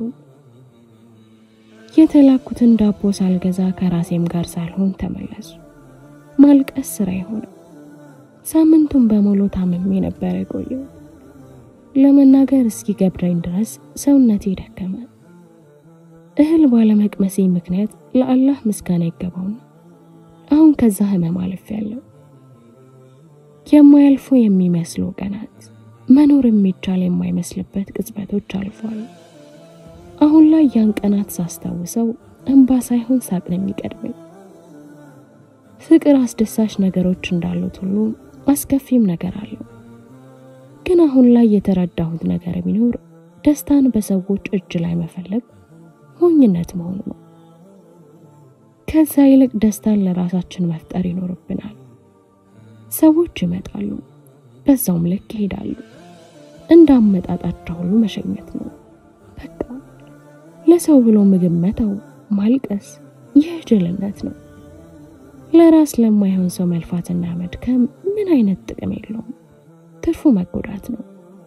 የተላኩትን ዳቦ ሳልገዛ ከራሴም ጋር ሳልሆን ተመለሱ። ማልቀስ ስራ የሆነ ሳምንቱን በሙሉ ታምሜ ነበር የቆየው። ለመናገር እስኪገብረኝ ድረስ ሰውነቴ ደከመ። እህል ባለመቅመሴ ምክንያት ለአላህ ምስጋና ይገባውና አሁን ከዛ ህመም አልፌያለሁ። የማያልፉ የሚመስሉ ቀናት፣ መኖር የሚቻል የማይመስልበት ቅጽበቶች አልፏል። አሁን ላይ ያን ቀናት ሳስታውሰው እንባ ሳይሆን ሳቅ ነው የሚቀድመኝ። ፍቅር አስደሳች ነገሮች እንዳሉት ሁሉ አስከፊም ነገር አለው። ግን አሁን ላይ የተረዳሁት ነገር ቢኖር ደስታን በሰዎች እጅ ላይ መፈለግ ሞኝነት መሆኑ ነው። ከዛ ይልቅ ደስታን ለራሳችን መፍጠር ይኖርብናል። ሰዎች ይመጣሉ፣ በዛውም ልክ ይሄዳሉ። እንዳመጣጣቸው ሁሉ መሸኘት ነው። በቃ ለሰው ብሎ ምግብ መተው፣ ማልቀስ ይህ ጅልነት ነው። ለራስ ለማይሆን ሰው መልፋትና መድከም ምን አይነት ጥቅም የለውም። ትርፉ መጎዳት ነው።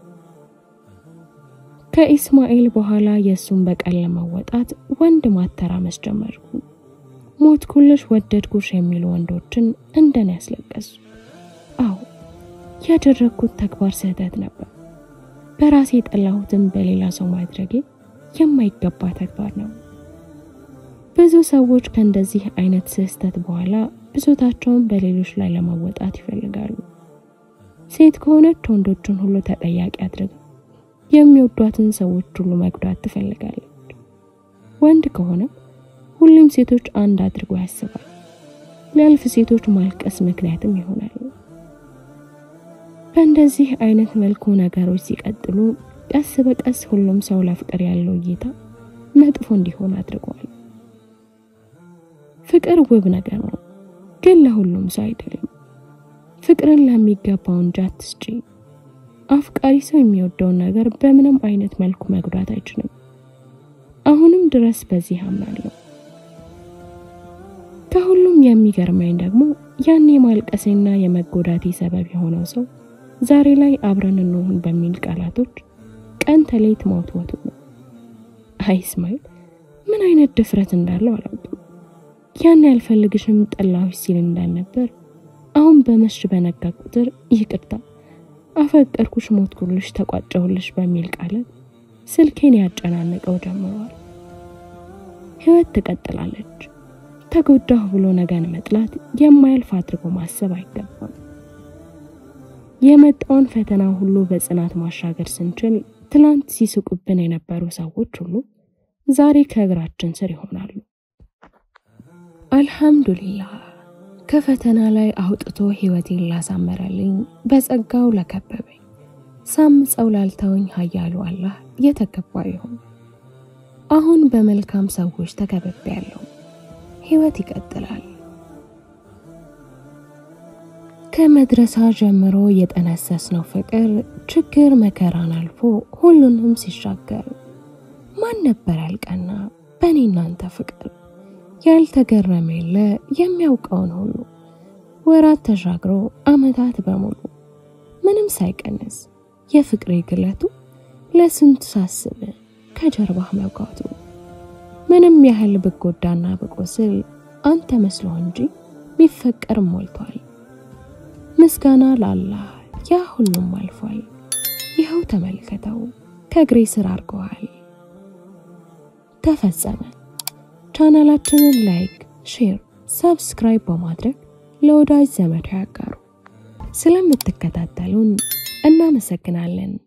ከኢስማኤል በኋላ የእሱን በቀል ለመወጣት ወንድ ማተራመስ ጀመርኩ። ሞትኩልሽ፣ ወደድኩሽ የሚሉ ወንዶችን እንደኔ ያስለቀሱ። አዎ ያደረግኩት ተግባር ስህተት ነበር። በራሴ የጠላሁትን በሌላ ሰው ማድረጌ የማይገባ ተግባር ነው። ብዙ ሰዎች ከእንደዚህ አይነት ስህተት በኋላ ብሶታቸውን በሌሎች ላይ ለመወጣት ይፈልጋሉ። ሴት ከሆነች ወንዶችን ሁሉ ተጠያቂ አድርጋ የሚወዷትን ሰዎች ሁሉ መጉዳት ትፈልጋለች። ወንድ ከሆነ ሁሉም ሴቶች አንድ አድርጎ ያስባል። ለእልፍ ሴቶች ማልቀስ ምክንያትም ይሆናል። በእንደዚህ አይነት መልኩ ነገሮች ሲቀጥሉ ቀስ በቀስ ሁሉም ሰው ለፍቅር ያለው እይታ መጥፎ እንዲሆን አድርጓል። ፍቅር ውብ ነገር ነው፣ ግን ለሁሉም ሰው አይደለም። ፍቅርን ለሚገባው እንጂ አትስጪ። አፍቃሪ ሰው የሚወደውን ነገር በምንም አይነት መልኩ መጉዳት አይችልም። አሁንም ድረስ በዚህ አምናለሁ። ከሁሉም የሚገርመኝ ደግሞ ያን የማልቀሴና የመጎዳቴ ሰበብ የሆነው ሰው ዛሬ ላይ አብረን እንሆን በሚል ቃላቶች ቀን ተሌት መወትወቱ ነው። አይ እስማኤል ምን አይነት ድፍረት እንዳለው አላውቅም። ያን ያልፈልግሽም ጠላሁሽ ሲል እንዳልነበር አሁን በመሽ በነጋ ቁጥር ይቅርታ አፈቀርኩሽ፣ ሞትኩልሽ፣ ተቋጨሁልሽ በሚል ቃላት ስልኬን ያጨናነቀው ጀምሯል። ህይወት ትቀጥላለች። ተጎዳሁ ብሎ ነገን መጥላት የማያልፍ አድርጎ ማሰብ አይገባም። የመጣውን ፈተና ሁሉ በጽናት ማሻገር ስንችል ትላንት ሲስቁብን የነበሩ ሰዎች ሁሉ ዛሬ ከእግራችን ስር ይሆናሉ። አልሐምዱሊላህ ከፈተና ላይ አውጥቶ ህይወቴን ላሳመረልኝ በጸጋው ለከበበኝ ሳምፀው ላልተወኝ ኃያሉ አላህ የተገባ ይሁን። አሁን በመልካም ሰዎች ተከብቤያለሁ። ህይወት ይቀጥላል። ከመድረሳ ጀምሮ የጠነሰስነው ፍቅር ችግር መከራን አልፎ ሁሉንም ሲሻገር ማን ነበር ያልቀና በእኔ እናንተ ፍቅር ያልተገረመ የለ የሚያውቀውን ሁሉ ወራት ተሻግሮ አመታት በሙሉ ምንም ሳይቀንስ የፍቅሬ ግለቱ ለስንቱ ሳስብ ከጀርባህ መውጋቱ ምንም ያህል ብጎዳና ብቆስል አንተ መስሎ እንጂ ቢፈቀር ሞልቷል። ምስጋና ላላህ ያ ሁሉም አልፏል። ይኸው ተመልከተው ከእግሬ ስር አድርገዋል። ተፈጸመ። ቻናላችንን ላይክ፣ ሼር፣ ሰብስክራይብ በማድረግ ለወዳጅ ዘመዶ ያጋሩ። ስለምትከታተሉን እናመሰግናለን።